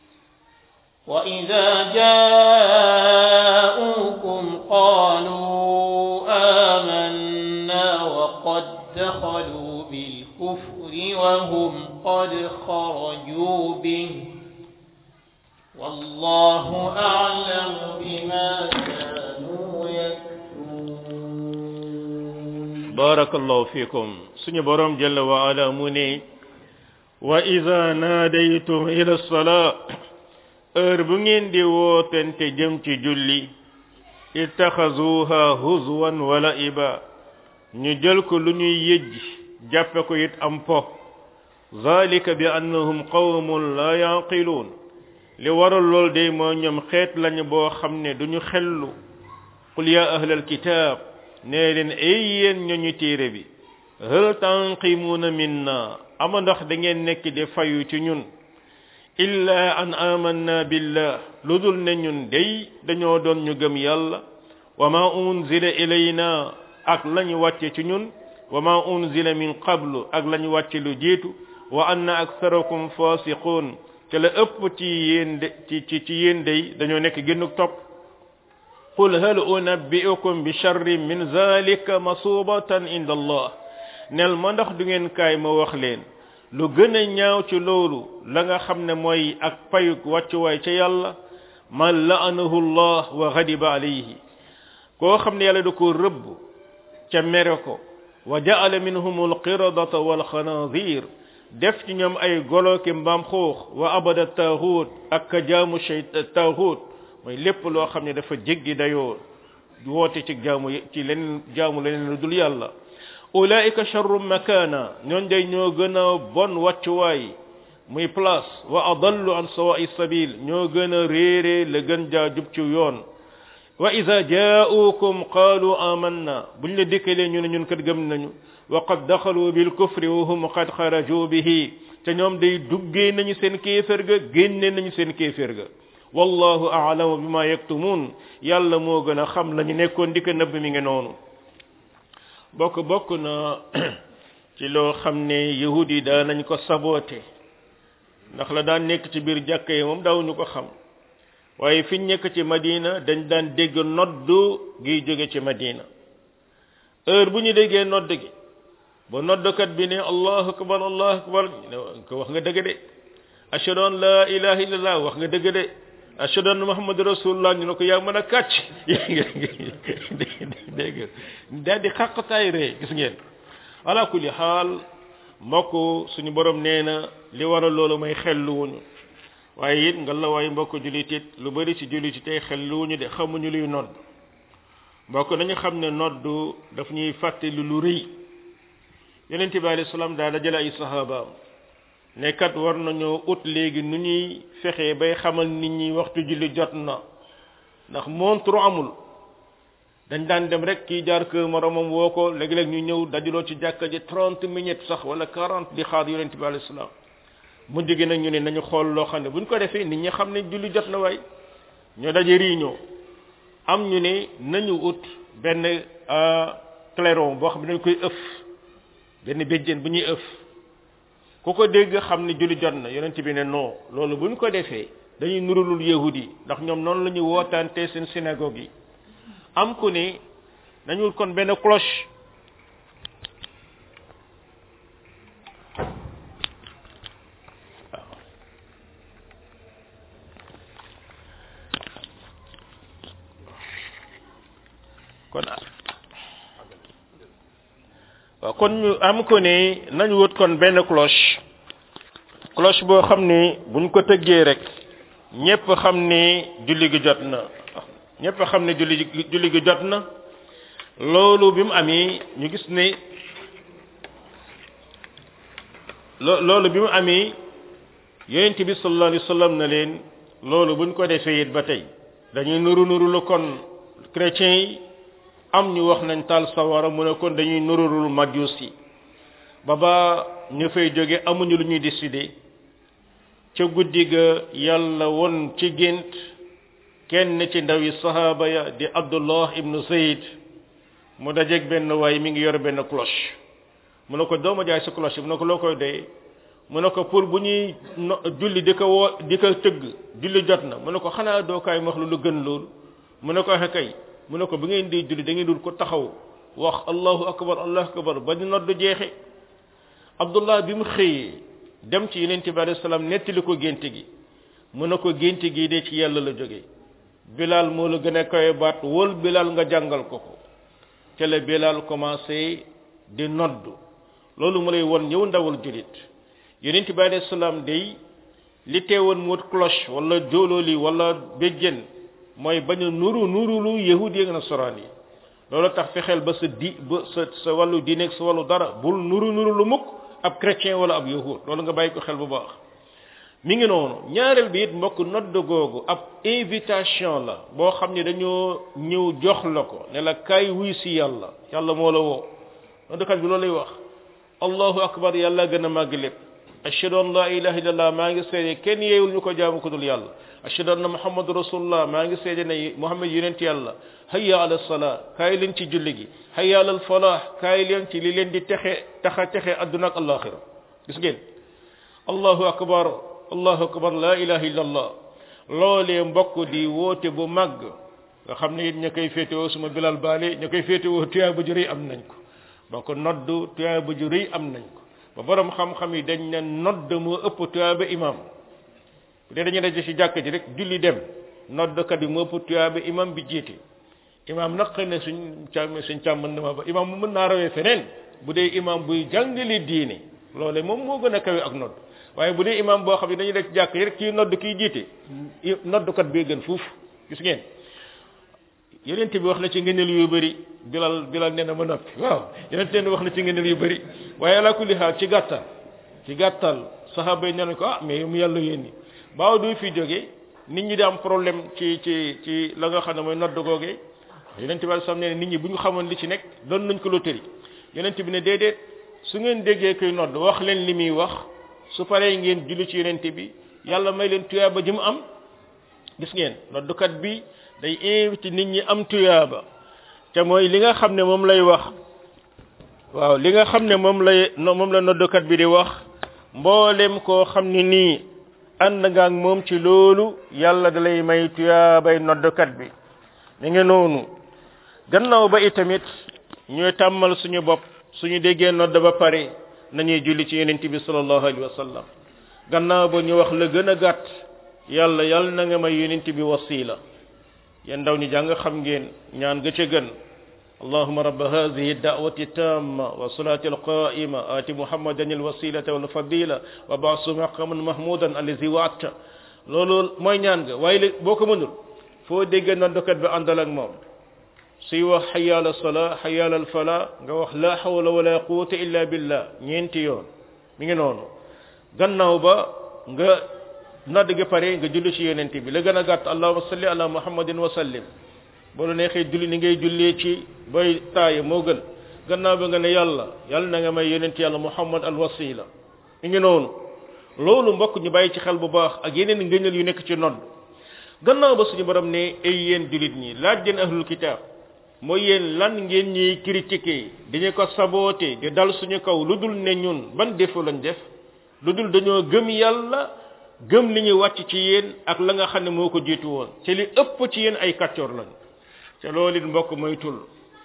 B: وإذا جاءوكم قالوا آمنا وقد دخلوا بالكفر وهم قد خرجوا به والله أعلم بما كانوا يكتمون
A: barakallahu fikum suñu borom jalla wa ala mu ne wa ida naadaytum ila salaa heure bu ngeen di wootente jëm ci julli ittaxazuha huzwan wala iba ñu jël ko lu ñuy yëjj jàppe ko it am po zalika bi annahum qawmun la yaqiluun li waral lool day moo ñoom xeet lañu boo xam ne duñu xellu qul ya ahlal kitab nee leen ay yéen ñooñu téere bi hal tanqimuuna minna ama ndax da ngeen nekk di fayu ci ñun illa an amanna billah lu dul ne ñun day dañoo doon ñu gëm yàlla wa ma unzila ilayna ak lañu wàcce ci ñun wa ma unzila min qablu ak lañu wàcce lu jiitu wa anna aktharakum fasiqun te la ëpp ci yéen de ci ci ci yéen day dañoo nekk génnuk topp qul hal unabbi'ukum bi sharrin min zalika masubatan inda allah nel ma ndax du ngeen kaay ma wax leen lu gën a ñaaw ci loolu la nga xam ne mooy ak payuk wàccuwaay ca yàlla man la'anahu allah wa ghadiba alayhi koo xam ne yàlla da ko rëbb ca mere ko wa ja'ala minhum alqiradata wal khanazir def ci ñoom ay golo ki mbaam xuux wa abada taaxuut ak ka jaamu shay taaxuut mooy lépp loo xam ne dafa jéggi dayoo woote ci jaamu ci leneen jaamu leneen lu dul yàlla ulaika sharrum makana ñoon day ñoo gën a bon wàccuwaay muy place wa adallu an sawa'i sabil ñoo gën a réere la gën jaa jub ci yoon wa ida jaa'ukum qaalu amanna buñ la dikkalee ñu ne ñun kat gëm nañu wa qad daxalu bil kufri wa hum qad xaraju bihi te ñoom day duggee nañu seen kéefér ga génne nañu seen kéefér ga wallahu a'lamu bima yaktumun yàlla moo gën a xam la ñu nekkoon di ko nëbb mi ngi noonu bokk bokk na ci loo xam ne yahud yi daa nañ ko saboote ndax la daan nekk ci biir jàkka yi moom daawuñu ko xam waaye fiñ nekk ci madina dañ daan dégg noddu gi jóge ci madina heure bu ñu déggee nodd gi ba noddkat bi ne allahu akbar allahu akbar ko wax nga dëgg de ashhadu an la ilaha illallah wax nga dëgg de ashhadu anna muhammadu rasulullah ñu ne ko yaa mën a kàcc dégg daal di xàqtaay ree gis ngeen ala kulli xaal mbokk suñu borom nee na li waral loolu may xelluwuñu waaye it nga la waay mbokk jullit it lu bari ci jullit yi tey xelluwuñu de xamuñu luy nodd mbokk nañu xam ne noddu daf ñuy fàttali lu rëy yonent bi alayhi salaam daa dajale ay sahabaam ne kat war nañoo ut léegi nu ñuy fexee bay xamal nit ñi waxtu julli jot na ndax montre amul dañ daan dem rek kii jaar kër moromam woo ko léeg-léeg ñu ñëw dajaloo ci jàkka ji trente minutes sax wala quarante di xaar yonent bi alayhi salaam mujj gi nag ñu ne nañu xool loo xam ne buñ ko defee nit ñi xam ne julli jot na waay ñoo daje réunion am ñu ne nañu ut benn clairon boo xam ne dañ koy ëf benn béjjén bu ñuy ëf ku ko dégg xam ne julli jot na yonent bi ne non loolu buñ ko defee dañuy nurulul yahud yi ndax ñoom noonu la ñuy wootaante seen synagogue yi am ku ne nañu ut kon benn cloche kon waaw kon ñu am ko ne nañu wut kon benn cloche cloche boo xam ne buñ ko tëggee rek ñépp xam ne julli gi jot na ñépp xam ne julli julli gi jot na loolu bi mu amee ñu gis ne lo loolu bi mu amee yonent bi sallallahu alayhi wasallam na leen loolu buñ ko defee it ba tey dañuy nuru nuru lu kon chrétiens yi am ñu wax nañ taal sawara mu ne kon dañuy nururul majus yi ba ba ñu fay jóge amuñu lu ñuy décider ca guddi ga yàlla won ci gént kenn ci ndawi sahaaba ya di abdullah ibnu zayd mu dajeeg benn waay mi ngi yor benn cloche mu ne ko dooma jaay sa cloche mu ne ko loo koy doyee mu ne ko pour bu ñuy julli di ko woo di ko tëgg julli jot na mu ne ko xanaa doo kaay wax lu lu gën loolu mu ne ko waxe kay mu ne ko bi ngeen di julli da ngeen dul ko taxaw wax allahu akbar allahu akbar ba ñu nodd jeexe abdullah bi mu xëyee dem ci yeneen bi alayhi salaam nettali ko génte gi mu ne ko génte gi de ci yàlla la jóge bilal moo la gën a kawe baat wol bilal nga jàngal ko ko ca la bilal commencé di nodd loolu mu lay won ñëw ndawal julit yeneen bi alayhi salaam day li teewoon mu wut cloche wala jóolooli wala béjjén mooy bañ a nuru nurulu yahud yi ak nasaraan yi loolu tax fexeel ba sa di ba sa sa wàllu diine ak sa wàllu dara bul nuru nuru lu mukk ab chrétien wala ab yahud loolu nga bàyyi ko xel bu baax mi ngi noonu ñaareel bi it mbokk nodd googu ab invitation la boo xam ne dañoo ñëw jox la ko ne la kaay wuy si yàlla yàlla moo la woo noddkat bi loolu lay wax allahu akbar yàlla gën a màgg lépp ashhadu an la ilaha illallah maa ngi seede kenn yeewul ñu ko jaamu ko dul yàlla ashhadu anna muhammadu rasulullah maa ngi seede ne muhammad yonent yàlla hayya ala salaa kaay leen ci julli gi hayya ala falah kaay leen ci li leen di texe taxa texe adduna ak alaxira gis ngeen allahu akbar allahu akbar la ilaha illallah loolee mbokk di woote bu màgg nga xam ne it ña koy féetewoo suma bilal baale ña koy féetewoo tuyaa bu jurëy am nañ ko donc noddu tuyaa bu jurëy am nañ ko ba borom xam-xam yi dañ ne nodd moo ëpp tuyaaba imam bu dee dañu daje ci jàkk ji rek julli dem noddkat bi moo ëpp tuyaaba imam bi jiite imam nag xëy na suñ càmm suñ càmm mën na ma ba imam mu mën naa rawee feneen bu dee imam buy jàngale diine loole moom moo gën a kawe ak nodd waaye bu dee imam boo xam ne dañuy def jàkk yi rek kii nodd kii jiite noddukat bee gën fuuf gis ngeen yeneen bi wax na ci ngëneel yu bëri bilal bilal nee na ma noppi waaw yeneen teen wax na ci ngëneel yu bëri waaye ala kulli xaal ci gàttal ci gàttal saxaaba yi nee nañ ko ah mais mu yàlla yéen baaw du fi jógee nit ñi di am problème ci ci ci la nga xam ne mooy nodd googee yeneen bi sam nee nit ñi bu ñu xamoon li ci nekk doon nañ ko loterie yeneen bi ne déedéet su ngeen déggee koy nodd wax leen li muy wax su paree ngeen julli ci yeneen bi yàlla may leen tuyaaba ji mu am gis ngeen noddukat bi day invité nit ñi am tuyaaba te mooy li nga xam ne moom lay wax waaw li nga xam ne moom lay moom la noddukat bi di wax mboolem koo xam ne nii ànd nga ak moom ci loolu yàlla da lay may tuyaabay noddukat bi mi ngi noonu gannaaw ba itamit ñooy tàmmal suñu bopp suñu déggee nodd ba pare nañuy julli ci yeneen bi sallallahu alayhi wa sallam gannaaw ba ñu wax la gën a gàtt yàlla yàlla na nga may yeneen bi wasila yéen ndaw ñi jàng xam ngeen ñaan ga ca gën اللهم رب هذه الدعوة التامة والصلاة القائمة آت محمدا الوسيلة والفضيلة وبعث مقاما محمودا الذي وعدت loolu mooy ñaan ga waaye boo ko mënul foo dégg noddukat bi àndal ak moom suy wax hayya ala sala hayya ala fala nga wax la hawla wala quwwata illa billah ñeenti yoon mi ngi noonu gannaaw ba nga nodd gi pare nga julli ci yonent bi la gën a gàtt allahumma salli ala muhammadin wa sallim boo la neexee julli ni ngay jullee ci boy taaya moo gën gannaaw ba nga ne yàlla yàlla na nga may yonent yàlla muhammad al wasila mi ngi noonu loolu mbokk ñu bàyyi ci xel bu baax ak yeneen ngëneel yu nekk ci nodd gannaaw ba suñu borom ne ay yéen julit ñi laaj leen ahlul kitab mooy yéen lan ngeen ñuy critiquer dañu ko saboté di dal suñu kaw lu dul ne ñun ban défaut lañ def lu dul dañoo gëm yàlla gëm li ñu wàcc ci yéen ak la nga xam ne moo ko jiitu woon te li ëpp ci yéen ay kàccoor lañ te loolu it mbokk moytul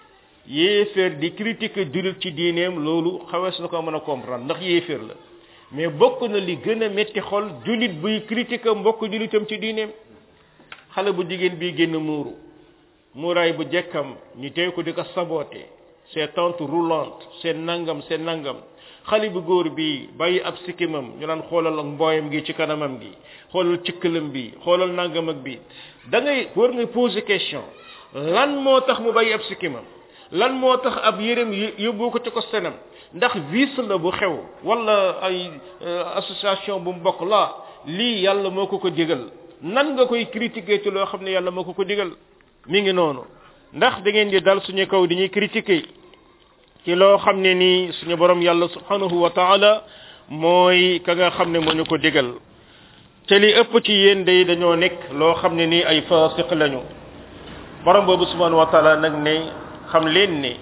A: yéeféer di critiquer julit ci diineem loolu xawees na ko mën a comprendre ndax yéeféer la mais bokk na li gën a metti xol julit buy critiquer mbokk julitam ci diineem xale bu jigéen bii génn muuru muuraay bu jekkam ñu tey ko di ko saboté c'est tente roulante c'est nangam c'est nangam xale bu góor bi bàyyi ab sikkimam ñu naan xoolal ak mbooyam gi ci kanamam gi xoolal cikkalam bi xoolal nangam ak bi da ngay war nga poser question lan moo tax mu bàyyi ab sikkimam lan moo tax ab yërëm yóbbu ko ci ko senam ndax vice la bu xew wala ay association bu mu bokk la lii yàlla moo ko ko digal nan nga koy critiquer ci loo xam ne yàlla moo ko ko digal mi ngi noonu ndax da ngeen di dal suñu kaw di ñuy critiquer ci loo xam ne nii suñu borom yàlla subhanahu wa taala mooy ka nga xam ne moo ñu ko digal te li ëpp ci yéen day dañoo nekk loo xam ne nii ay fasiq lañu borom boobu subhanahu wa taala nag ne xam leen ne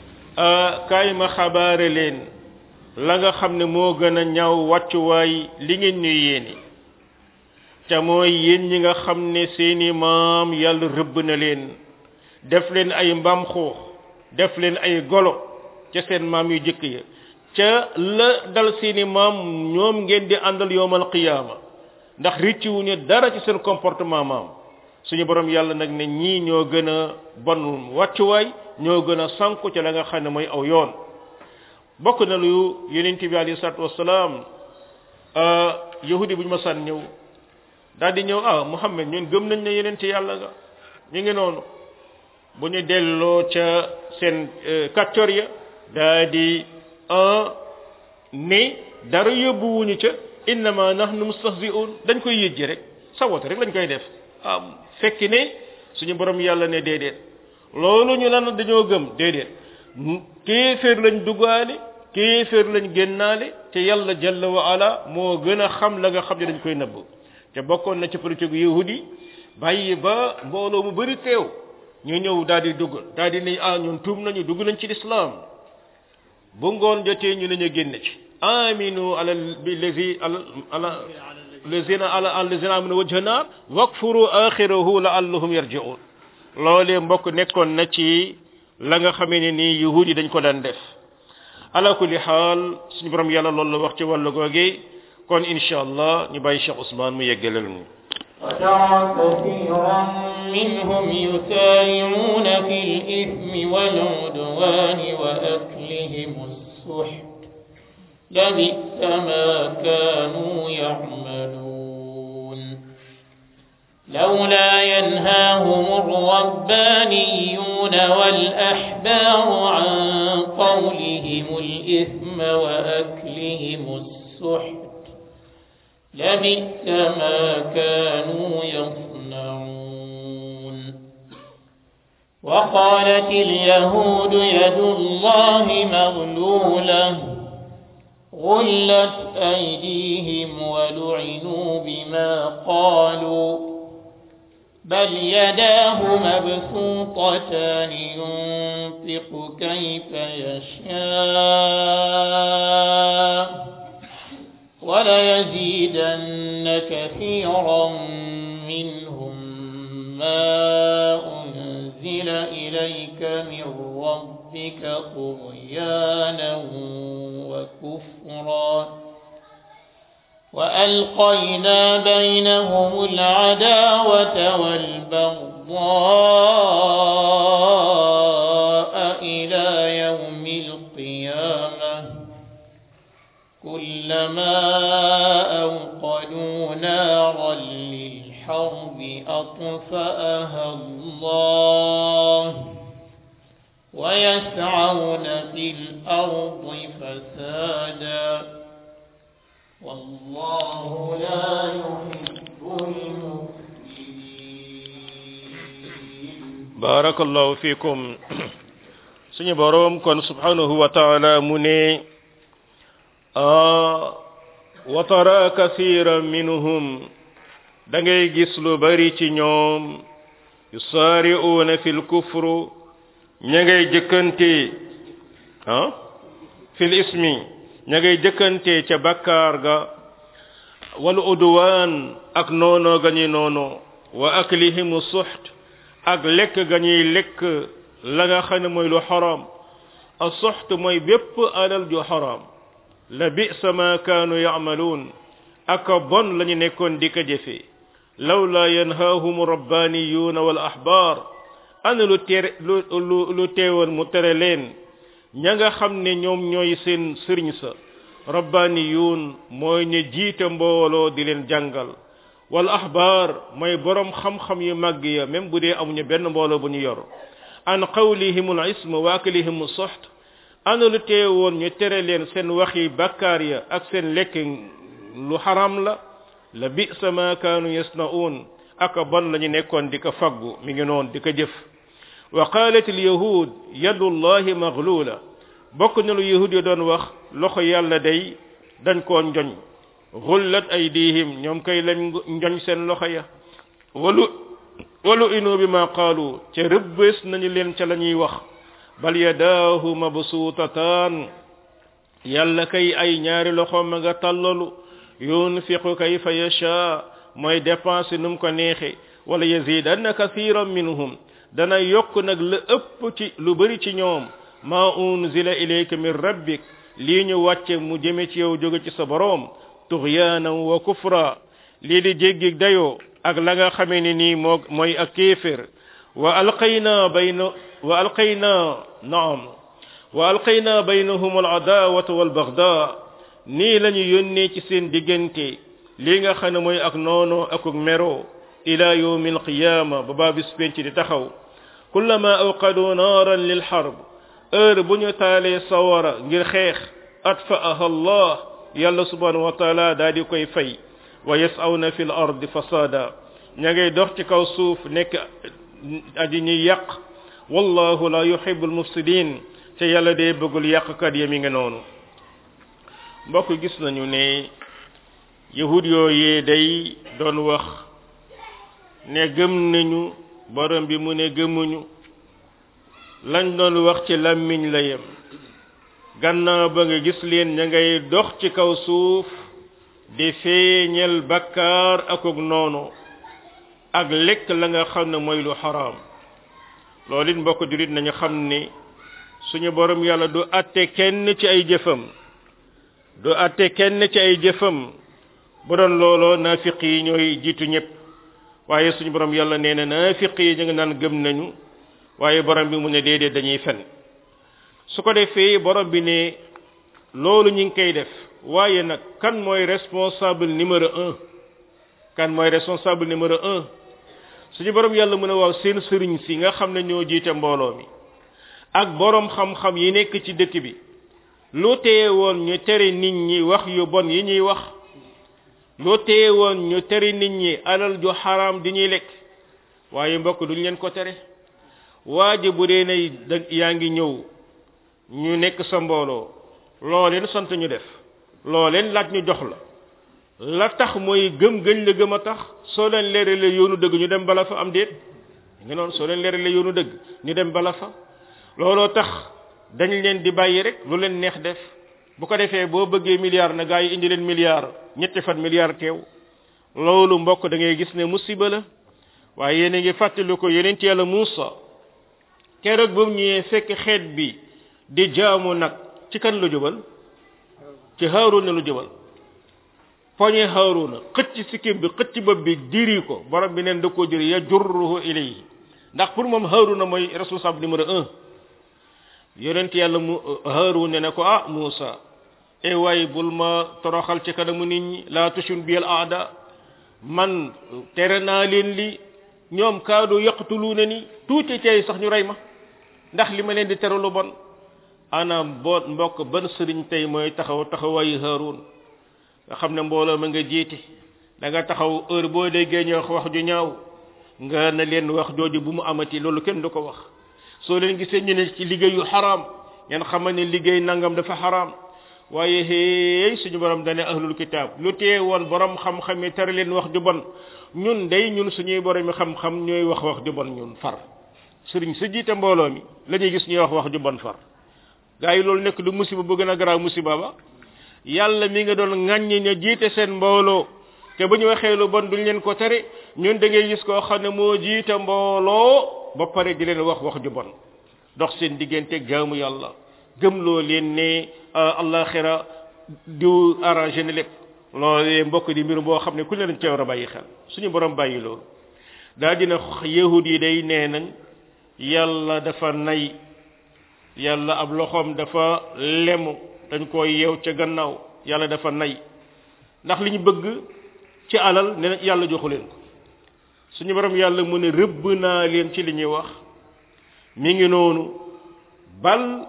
A: kaay ma xabaare leen la nga xam ne moo gën a ñaaw wàccuwaay li ngeen ñuy yéene te mooy yéen ñi nga xam ne seeni maam yàlla rëbb na leen def leen ay mbaam xuux def leen ay golo ca seen maam yu jëkk ya ca la dal seeni maam ñoom ngeen di àndal yowmal qiyaama ndax ricciwuñu dara ci seen comportement maam suñu borom yàlla nag ne ñii ñoo gën a bon wàccuwaay ñoo gën a sànku ca la nga xam ne mooy aw yoon bokk na lu yonent bi alayhi salaatu wasalaam yahudi bu ñu ma sàn ñëw daal di ñëw ah muhammad ñun gëm nañ ne yonent yàlla nga ñu ngi noonu bu ñu delloo ca seen kàccoor ya daa di ne dara yóbbuwuñu ca innama nahnu mustahzi'un dañ koy yëjji rek sawote rek lañ koy def ah fekki ne suñu borom yàlla ne déedéet loolu ñu lan dañoo gëm déedéet kéeféer lañ duggaale kéeféer lañ génnaale te yàlla jalla wa ala moo gën a xam la nga xam ne dañ koy nëbb te bokkoon na ci politique yahudi bàyyi ba mbooloo mu bëri teew ñu ñëw daal di dugg daal di ne ah ñun tuub nañu dugg nañ ci lislaam bu ngoon jotee ñu ne ñu génn ci aminu ala bi lazi ala ala lazina ala allazina amanu wajha naar wakfuru akhirahu la'allahum yarji'un loolee mbokk nekkoon na ci la nga xamee ne nii yahudi dañ ko daan def ala kulli xaal suñu borom yàlla loolu la wax ci wàllu googe kon insha allah ñu bàyyi Cheikh Ousmane mu yeggalal ñu
B: وترى كثيرا منهم يسارعون في الإثم والعدوان وأكلهم السحت لبئس ما كانوا يعملون لولا ينهاهم الربانيون والأحبار عن قولهم الإثم وأكلهم السحت لبئس ما كانوا يصنعون وقالت اليهود يد الله مغلولة غلت أيديهم ولعنوا بما قالوا بل يداه مبسوطتان ينفق كيف يشاء وليزيدن كثيرا منهم ما أنزل إليك من ربك طغيانا وكفرا وألقينا بينهم العداوة والبغضاء إلى يوم القيامة كلما أوقدوا نارا للحرب أطفأها الله ويسعون في الأرض فسادا والله لا يحب المفسدين
A: بارك الله فيكم suñu borom kon subhanahu wa ta'ala mu ne wa tara kathiran minhum da ngay gis lu bari ci ñoom yusari'una fil kufru ña ngay jëkkante ah fil ismi ña ngay jëkkante ca bakkaar ga wal udwan ak noono ga ñuy noono wa aklihim suht ak lekk ga ñuy lekk la nga xam ne mooy lu xaram a suht mooy bépp alal ju xaram la bisa ma kaanu yacmaluun ak bon la ñu nekkoon di ko jëfe lawla yanhaahum rabbaniyuuna wal ahbaar ana lu tere lu lu lu teewoon mu tere leen ña nga xam ne ñoom ñooy seen sëriñ sa rabbaniyuun mooy ñu jiite mbooloo di leen jàngal wal ahbaar mooy borom xam-xam yu màgg ya même bu dee amuñu benn mbooloo bu ñu yor an qawlihim al ism wa aklihim soxt ana lu teewoon ñu tere leen seen waxi bakkaar ya ak seen lekk lu xaram la la bisa ma kaanu yasnaun aka bon la ñu nekkoon di ko faggu mi ngi noon di ko jëf wa qalat al yahud yadu llahi maglula bokk na lu yahud yi doon wax loxo yàlla day dañ koo njoñ xullat aydihim ñoom kay lañ njoñ seen loxo ya walu walu inu bi ma qaalu ca rëbbés nañu leen ca la ñuy wax bal yadaahu mabsuutataan yàlla kay ay ñaari loxo ma nga tàllalu yunfiqu kayfa yasha mooy dépense num ko neexe wala yazidanna kathiran minhum dana yokk nag la ëpp ci lu bari ci ñoom ma unzila ilayka min rabbik lii ñu wàcce mu jëme ci yow jóge ci sa boroom tughyanan wa kufra lii di jéggi dayoo ak la nga xamee ni nii moo mooy ak kéefér wa alqayna bayna wa alqayna naam wa alqayna baynahum al adawata wal bagda nii la ñu yónnee ci seen diggante lii nga xam ne mooy ak noono akuk mero ila yawmi alqiyama ba baa bis penc di taxaw kullama awqadu naaran lil harb heure bu ñu taalee sawara ngir xeex atfa'aha allah yàlla subhanahu wa taala daa di koy fay wa yas'awna fil ardi fasada ña ngay dox ci kaw suuf nekk aji ñuy yàq wallahu la yuhibbul mufsidin te yàlla dee bëggul yàqkat ya mi ngi noonu mbokk gis nañu ne yahud yooyee day doon wax ne gëm nañu borom bi mu ne gëmuñu lañ doon wax ci làmmiñ la yem gannaaw ba nga gis leen ña ngay dox ci kaw suuf di feeñal bakkaar akuk noonu ak lekk la nga xam ne mooy lu xaraam loolu it mbokk jurit nañu xam ni suñu borom yàlla du atte kenn ci ay jëfam du atte kenn ci ay jëfam bu doon looloo naafiq yi ñooy jiitu ñëpp waaye suñu borom yàlla nee na naafiq yi ñu ngi naan gëm nañu waaye borom bi mu ne déedéet dañuy fen su ko defee borom bi ne loolu ñu ngi koy def waaye nag kan mooy responsable numéro un kan mooy responsable numéro un suñu borom yàlla mën a waaw seen sëriñ si nga xam ne ñoo jiite mbooloo mi ak borom xam-xam yi nekk ci dëkk bi lu teye woon ñu tere nit ñi wax yu bon yi ñuy wax lu teye woon ñu tere nit ñi alal ju xaraam di ñuy lekk waaye mbokk duñ leen ko tere waa ji bu dee ne da yaa ngi ñëw ñu nekk sa mbooloo loo leen sant ñu def loo leen laaj ñu jox la la tax mooy gëm gëñ la gëm a tax soo leen leeralee yoonu dëgg ñu dem bala fa am déet nga noonu soo leen leeralee yoonu dëgg ñu dem bala fa looloo tax dañ leen di bàyyi rek lu leen neex def bu ko defee boo bëggee milliard na gaa yi indi leen milliard ñetti fan milliard teew loolu mbokk da ngay gis ne musiba la waaye yéen a ngi fàttali ko yeneen ci yàlla Muusa keroog ba mu ñëwee fekk xeet bi di jaamu nag ci kan lu jubal ci Haaruna lu jubal poñe Haaruna xëcc sikkim bi xëcc bopp bi diri ko borom bi neen da koo diri ya jurruhu ilayhi ndax pour moom Haaruna mooy responsable numéro un yonent yàlla mu Haaruna ne ko ah Muusa e waay bul ma toroxal ci kanamu nit ñi laa tushun bil aada man tere naa leen li ñoom kaadu yaqtuluuna ni tuuti tey sax ñu rey ma ndax li ma leen di tere lu bon ana boot mbokk ban sëriñ tey mooy taxaw taxawaayu Haarun nga xam ne mbooloo ma nga jiite da nga taxaw heure boo déggee ñu wax wax ju ñaaw nga na leen wax jooju bu mu amati loolu kenn du ko wax soo leen gisee ñu ne ci liggéey yu xaraam ngeen xamal ne liggéey nangam dafa xaraam waaye hey suñu borom dane ahlul kitab lu tee woon borom xam-xam yi tere leen wax ju bon ñun day ñun suñuy borom xam-xam ñooy wax wax ju bon ñun far sëriñ sa jiite mbooloo mi la ñuy gis ñuy wax wax ju bon far gaa yi loolu nekk du musiba bu gën a garaaw musiba ba yàlla mi nga doon ŋàññi ña jiite seen mbooloo te bu ñu waxee lu bon duñ leen ko tere ñun da ngay gis koo xam ne moo jiite mbooloo ba pare di leen wax wax ju bon dox seen digganteeg jaamu yàlla gëmloo leen ne allaxira du arrangé ne lépp loolee mbokk di mbir boo xam ne ku leen ca war a bàyyi xel suñu borom bàyyi loolu daa dina yahud yi day nee nañ yàlla dafa nay yàlla ab loxoom dafa lemu dañ ko yeew ca gannaaw yàlla dafa nay ndax li ñu bëgg ci alal ne na yàlla joxu leen ko suñu borom yàlla mu ne rëbb naa leen ci li ñuy wax mi ngi noonu bal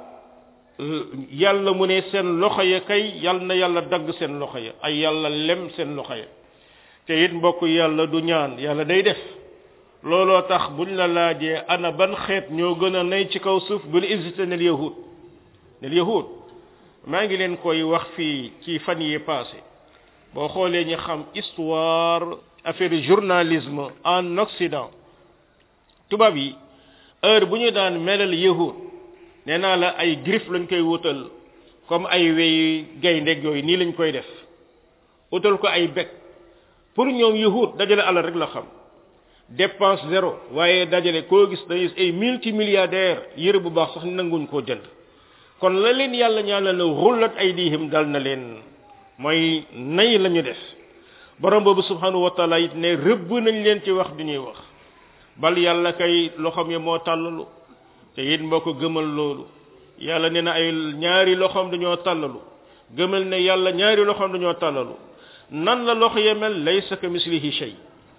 A: yàlla mu ne seen loxo ya kay yàlla na yàlla dagg seen loxo ya ay yàlla lem seen loxo ya te it mbokk yàlla du ñaan yàlla day def looloo tax buñ la laajee ana ban xeet ñoo gën a nay ci kaw suuf bul hésité nel yahud nel yahud maa ngi leen koy wax fii ci fan yi passé boo xoolee ñu xam histoire affaire journalisme en occident tubaab yi heure bu ñu daan melal yahud nee naa la ay griffe lañ koy wutal comme ay wey gaynde yooyu nii lañ koy def wutal ko ay bec pour ñoom yahud dajale alal rek la xam dépense zéro waaye dajale koo gis dañuy ay multimilliardaire yëre bu baax sax nanguñ koo jënd kon la leen yàlla ñaanal la xullat ay diihim dal na leen mooy nay la ñu def borom boobu subhanahu wa taala it ne rëbb nañ leen ci wax du ñuy wax bal yàlla kay loxoom ya moo tàllalu te it mboo ko gëmal loolu yàlla nee na ay ñaari loxoom dañoo tàllalu gëmal ne yàlla ñaari loxoom dañoo tàllalu nan la loxo ya mel laysa ka mislihi shay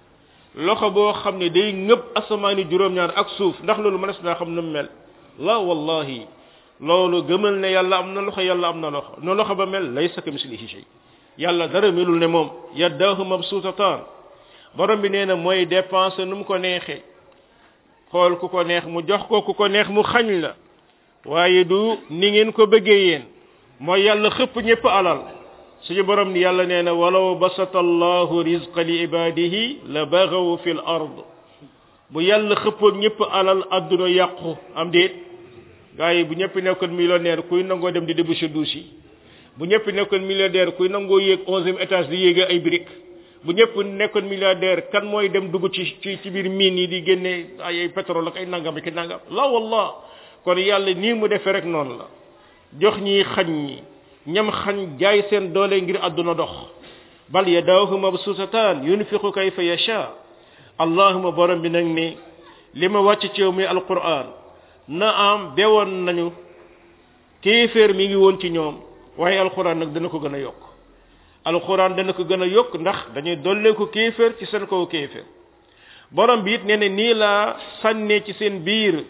A: loxo boo xam ne day ngëb asamaani juróom-ñaar ak suuf ndax loolu mënees naa xam nu mu mel la wallahi loolu gëmal ne yàlla am na loxo yàlla am na loxo no loxo ba mel laysa ka mislihi shay yàlla dara melul ne moom yaddaahu mabsuutataan borom bi nee na mooy dépenser nu mu ko neexee xool ku ko neex mu jox ko ku ko neex mu xañ la waaye du ni ngeen ko bëggee yéen mooy yàlla xëpp ñëpp alal suñu borom ni yàlla nee na walaw basata allahu rizqa li ibadihi la bagaw fi l ard bu yàlla xëppoon ñëpp alal adduna yàqu am déet gars yi bu ñëpp nekkoon millionnaire kuy nangoo dem di déboucher douche yi bu ñëpp nekkoon milliardaire kuy nangoo yéeg onzième étage di yéege ay briques bu ñëpp nekkoon milliardaire kan mooy dem dugg ci ci ci biir mine yi di génne ay ay pétrole ak ay nangam ak nangam la wallah kon yàlla nii mu defee rek noonu la jox ñi xañ ñi ñam xañ jaay seen doole ngir àdduna dox bal yadaahu mabsuutataan yunfiqu kayfa yasha allahuma borom bi nag ni li ma wàcc ci yow muy alquran na am bewoon nañu kéeféer mi ngi woon ci ñoom waaye alquran nag dana ko gën a yokk alquran dana ko gën a yokk ndax dañuy dollee ko kéeféer ci seen kaw kéeféer borom bi it nee na nii laa sànnee ci seen biir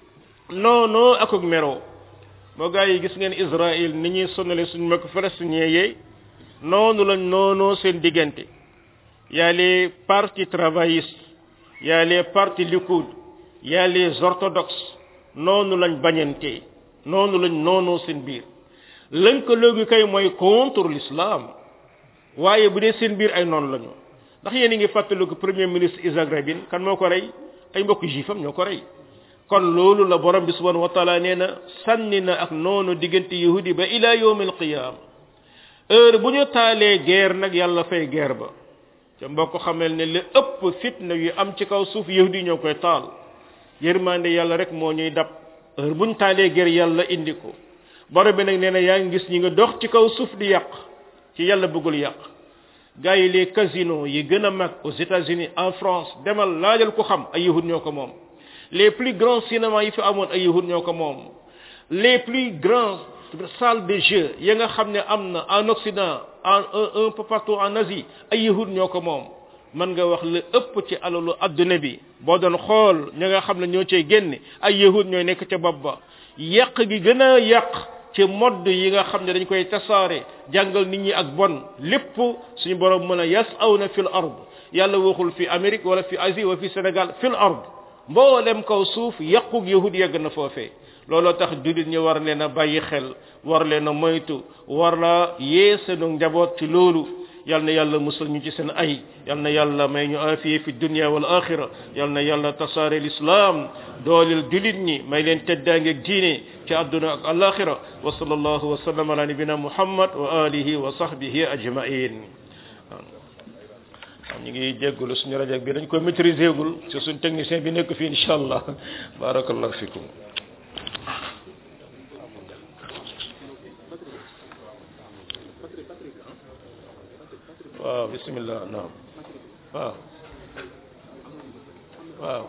A: noonoo ak ak meroo moo gaa yi gis ngeen Israël ni ñuy sonale suñu mbokk palestinien yee noonu lañ noonoo seen diggante y a les partis travaillistes y a les partis Likoud y a les orthodoxes noonu lañ bañante noonu lañ noonoo seen biir lënkaloo gi kay mooy contre l'islam waaye bu dee seen biir ay noonu lañu ndax yéen a ngi fàttaliku premier ministre Isaac Rabin kan moo ko rey ay mbokk juifam ñoo ko rey kon loolu la borom bi subhanahu wa taala nee na sànni na ak noonu diggante yahudi ba ila yawm al qiyam heure bu ñu taalee guerre nag yàlla fay guerre ba te mbokk xamel ne li ëpp fitna yu am ci kaw suuf yahudi ñoo koy taal yërmande yàlla rek moo ñuy dab heure bu ñu taalee guerre yàlla indi ko borom bi nag nee na yaa ngi gis ñi nga dox ci kaw suuf di yàq ci yàlla bëggul yàq gars yi les casinos yi gën a mag aux États-Unis en France demal laajal ko xam ay yahud ñoo ko moom les plus grands cinémas yi fi amoon ay yahud ñoo ko moom les plus grands salles de jeu ya nga xam ne am na en Occident en un peu partout en Asie ay yahud ñoo ko moom mën nga wax la ëpp ci alalu adduna bi boo doon xool ña nga xam ne ñoo cay génne ay yahud ñooy nekk ca bopp ba yàq gi gën a yàq ci modd yi nga xam ne dañ koy tasaare jàngal nit ñi ak bon lépp suñu borom mën a yas aw na fil ard yàlla waxul fi Amérique wala fi Asie wala fi Sénégal fil ard mboolem kaw suuf yàqug yahud yegg na foofee looloo tax jullit ñi war leen a bàyyi xel war leen a moytu war la yee seenu njaboot ci loolu yal na yàlla musal ñu ci seen ay yal na yàlla may ñu afiye fi dunya wal axira yal na yàlla tasaare l'islam doolil jullit ñi may leen teddaangeeg diine ci àdduna ak alaxira wa sallallahu wa sallam ala nabina muhammad wa alihi wa sahbihi ajmain waaw ñu ngi jéggulu suñu rajo bi dañ ko maîtriser gul ci suñ technicien bi nekk fii incha allah barakallahu fikum waaw bismillah naam waaw waaw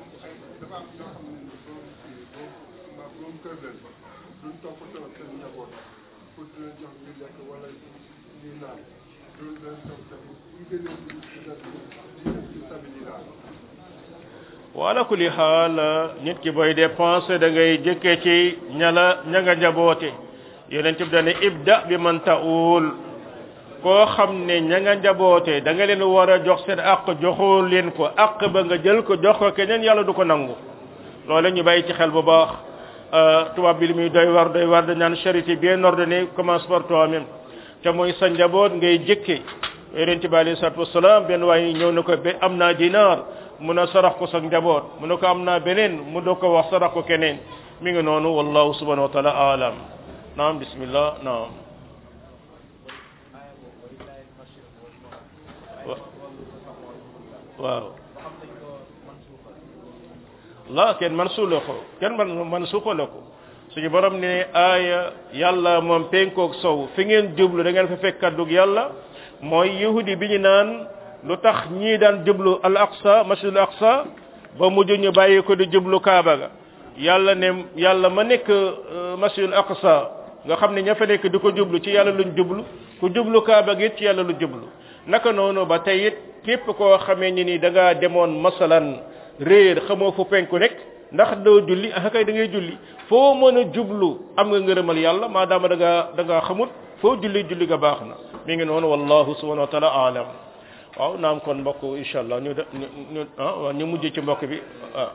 A: wala kulli xaal nit ki booy dépenser da ngay jëkkee ci ñala ña nga njaboote yonent bi dane ibda bi man ta'ul koo xam ne ña nga njaboote da nga leen war a jox seen àq joxoo leen ko àq ba nga jël ko jox ko keneen yàlla du ko nangu loolu ñu bàyyi ci xel bu baax tubaab bi li muy doy war doy war dañ naan charité bien ordonnée commence par toi-même te mooy sa njaboot ngay jëkke yonent bi alayhi salatu wasalaam benn waaye ñëw na ko ba am naa dinaar mun a sarax ko sa njaboot mu ne ko am naa beneen mu doo ko wax sarax ko keneen mi ngi noonu wallahu subhanahu wa taala alam naam bismillah naam waaw la kenn man suula ko kenn man man suuxale ko suñu borom ne aaya yàlla moom penkoog sow fi ngeen jublu da ngeen fa fekk kaddug yàlla mooy yahudi bi ñu naan lu tax ñii daan jublu al aqsa masjidul aqsa ba mujj ñu bàyyi ko di jublu kaaba ga yàlla ne yàlla ma nekk masjidul aqsa nga xam ne ña fa nekk di ko jublu ci yàlla luñ jublu ku jublu kaaba gi ci yàlla lu jublu naka noonu ba tey it képp koo xamee ni ni da ngaa demoon masalan réer xamoo fu penku nekk ndax doo julli ah kay da ngay julli foo mën a jublu am nga ngërëmal yàlla maadaama da ngaa da ngaa xamut foo julli julli ga baax na mi ngi noonu wallahu subhanahu wa taala alam waaw naam kon mbokk incha allah ñu de ñu ñu ah waaw ñu mujj ci mbokk bi ah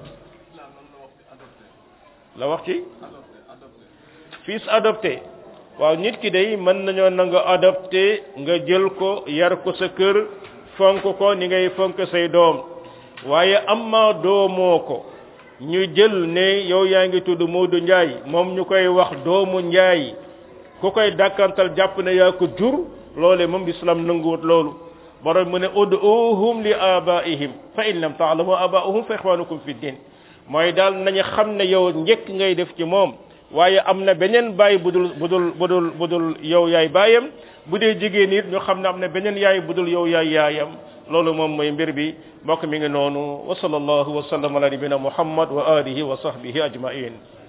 A: la wax ci fils adopté waaw nit ki day mën nañoo nanga adopté nga jël ko yar ko sa kër fonk ko ni ngay fonk say doom waaye amma doomoo ko ñu jël ne yow yaa ngi tudd Modou Ndiaye moom ñu koy wax doomu Ndiaye ku koy dàkkantal jàpp ne yaa ko jur loole moom islam nanguwut loolu borom mu ne ud'uhum li abaihim fa in lam ta'lamu abaahum fa ikhwanukum fi din mooy daal nañu xam ne yow njëkk ngay def ci moom waaye am na beneen baay budul budul budul budul yow yaay baayam bu dee jigéen it ñu xam ne am na beneen yaay budul yow yaay yaayam loolu moom mooy mbir bi mbokk mi ngi noonu wa sallallahu wa sallam ala nabina muhammad wa alihi wa sahbihi ajmain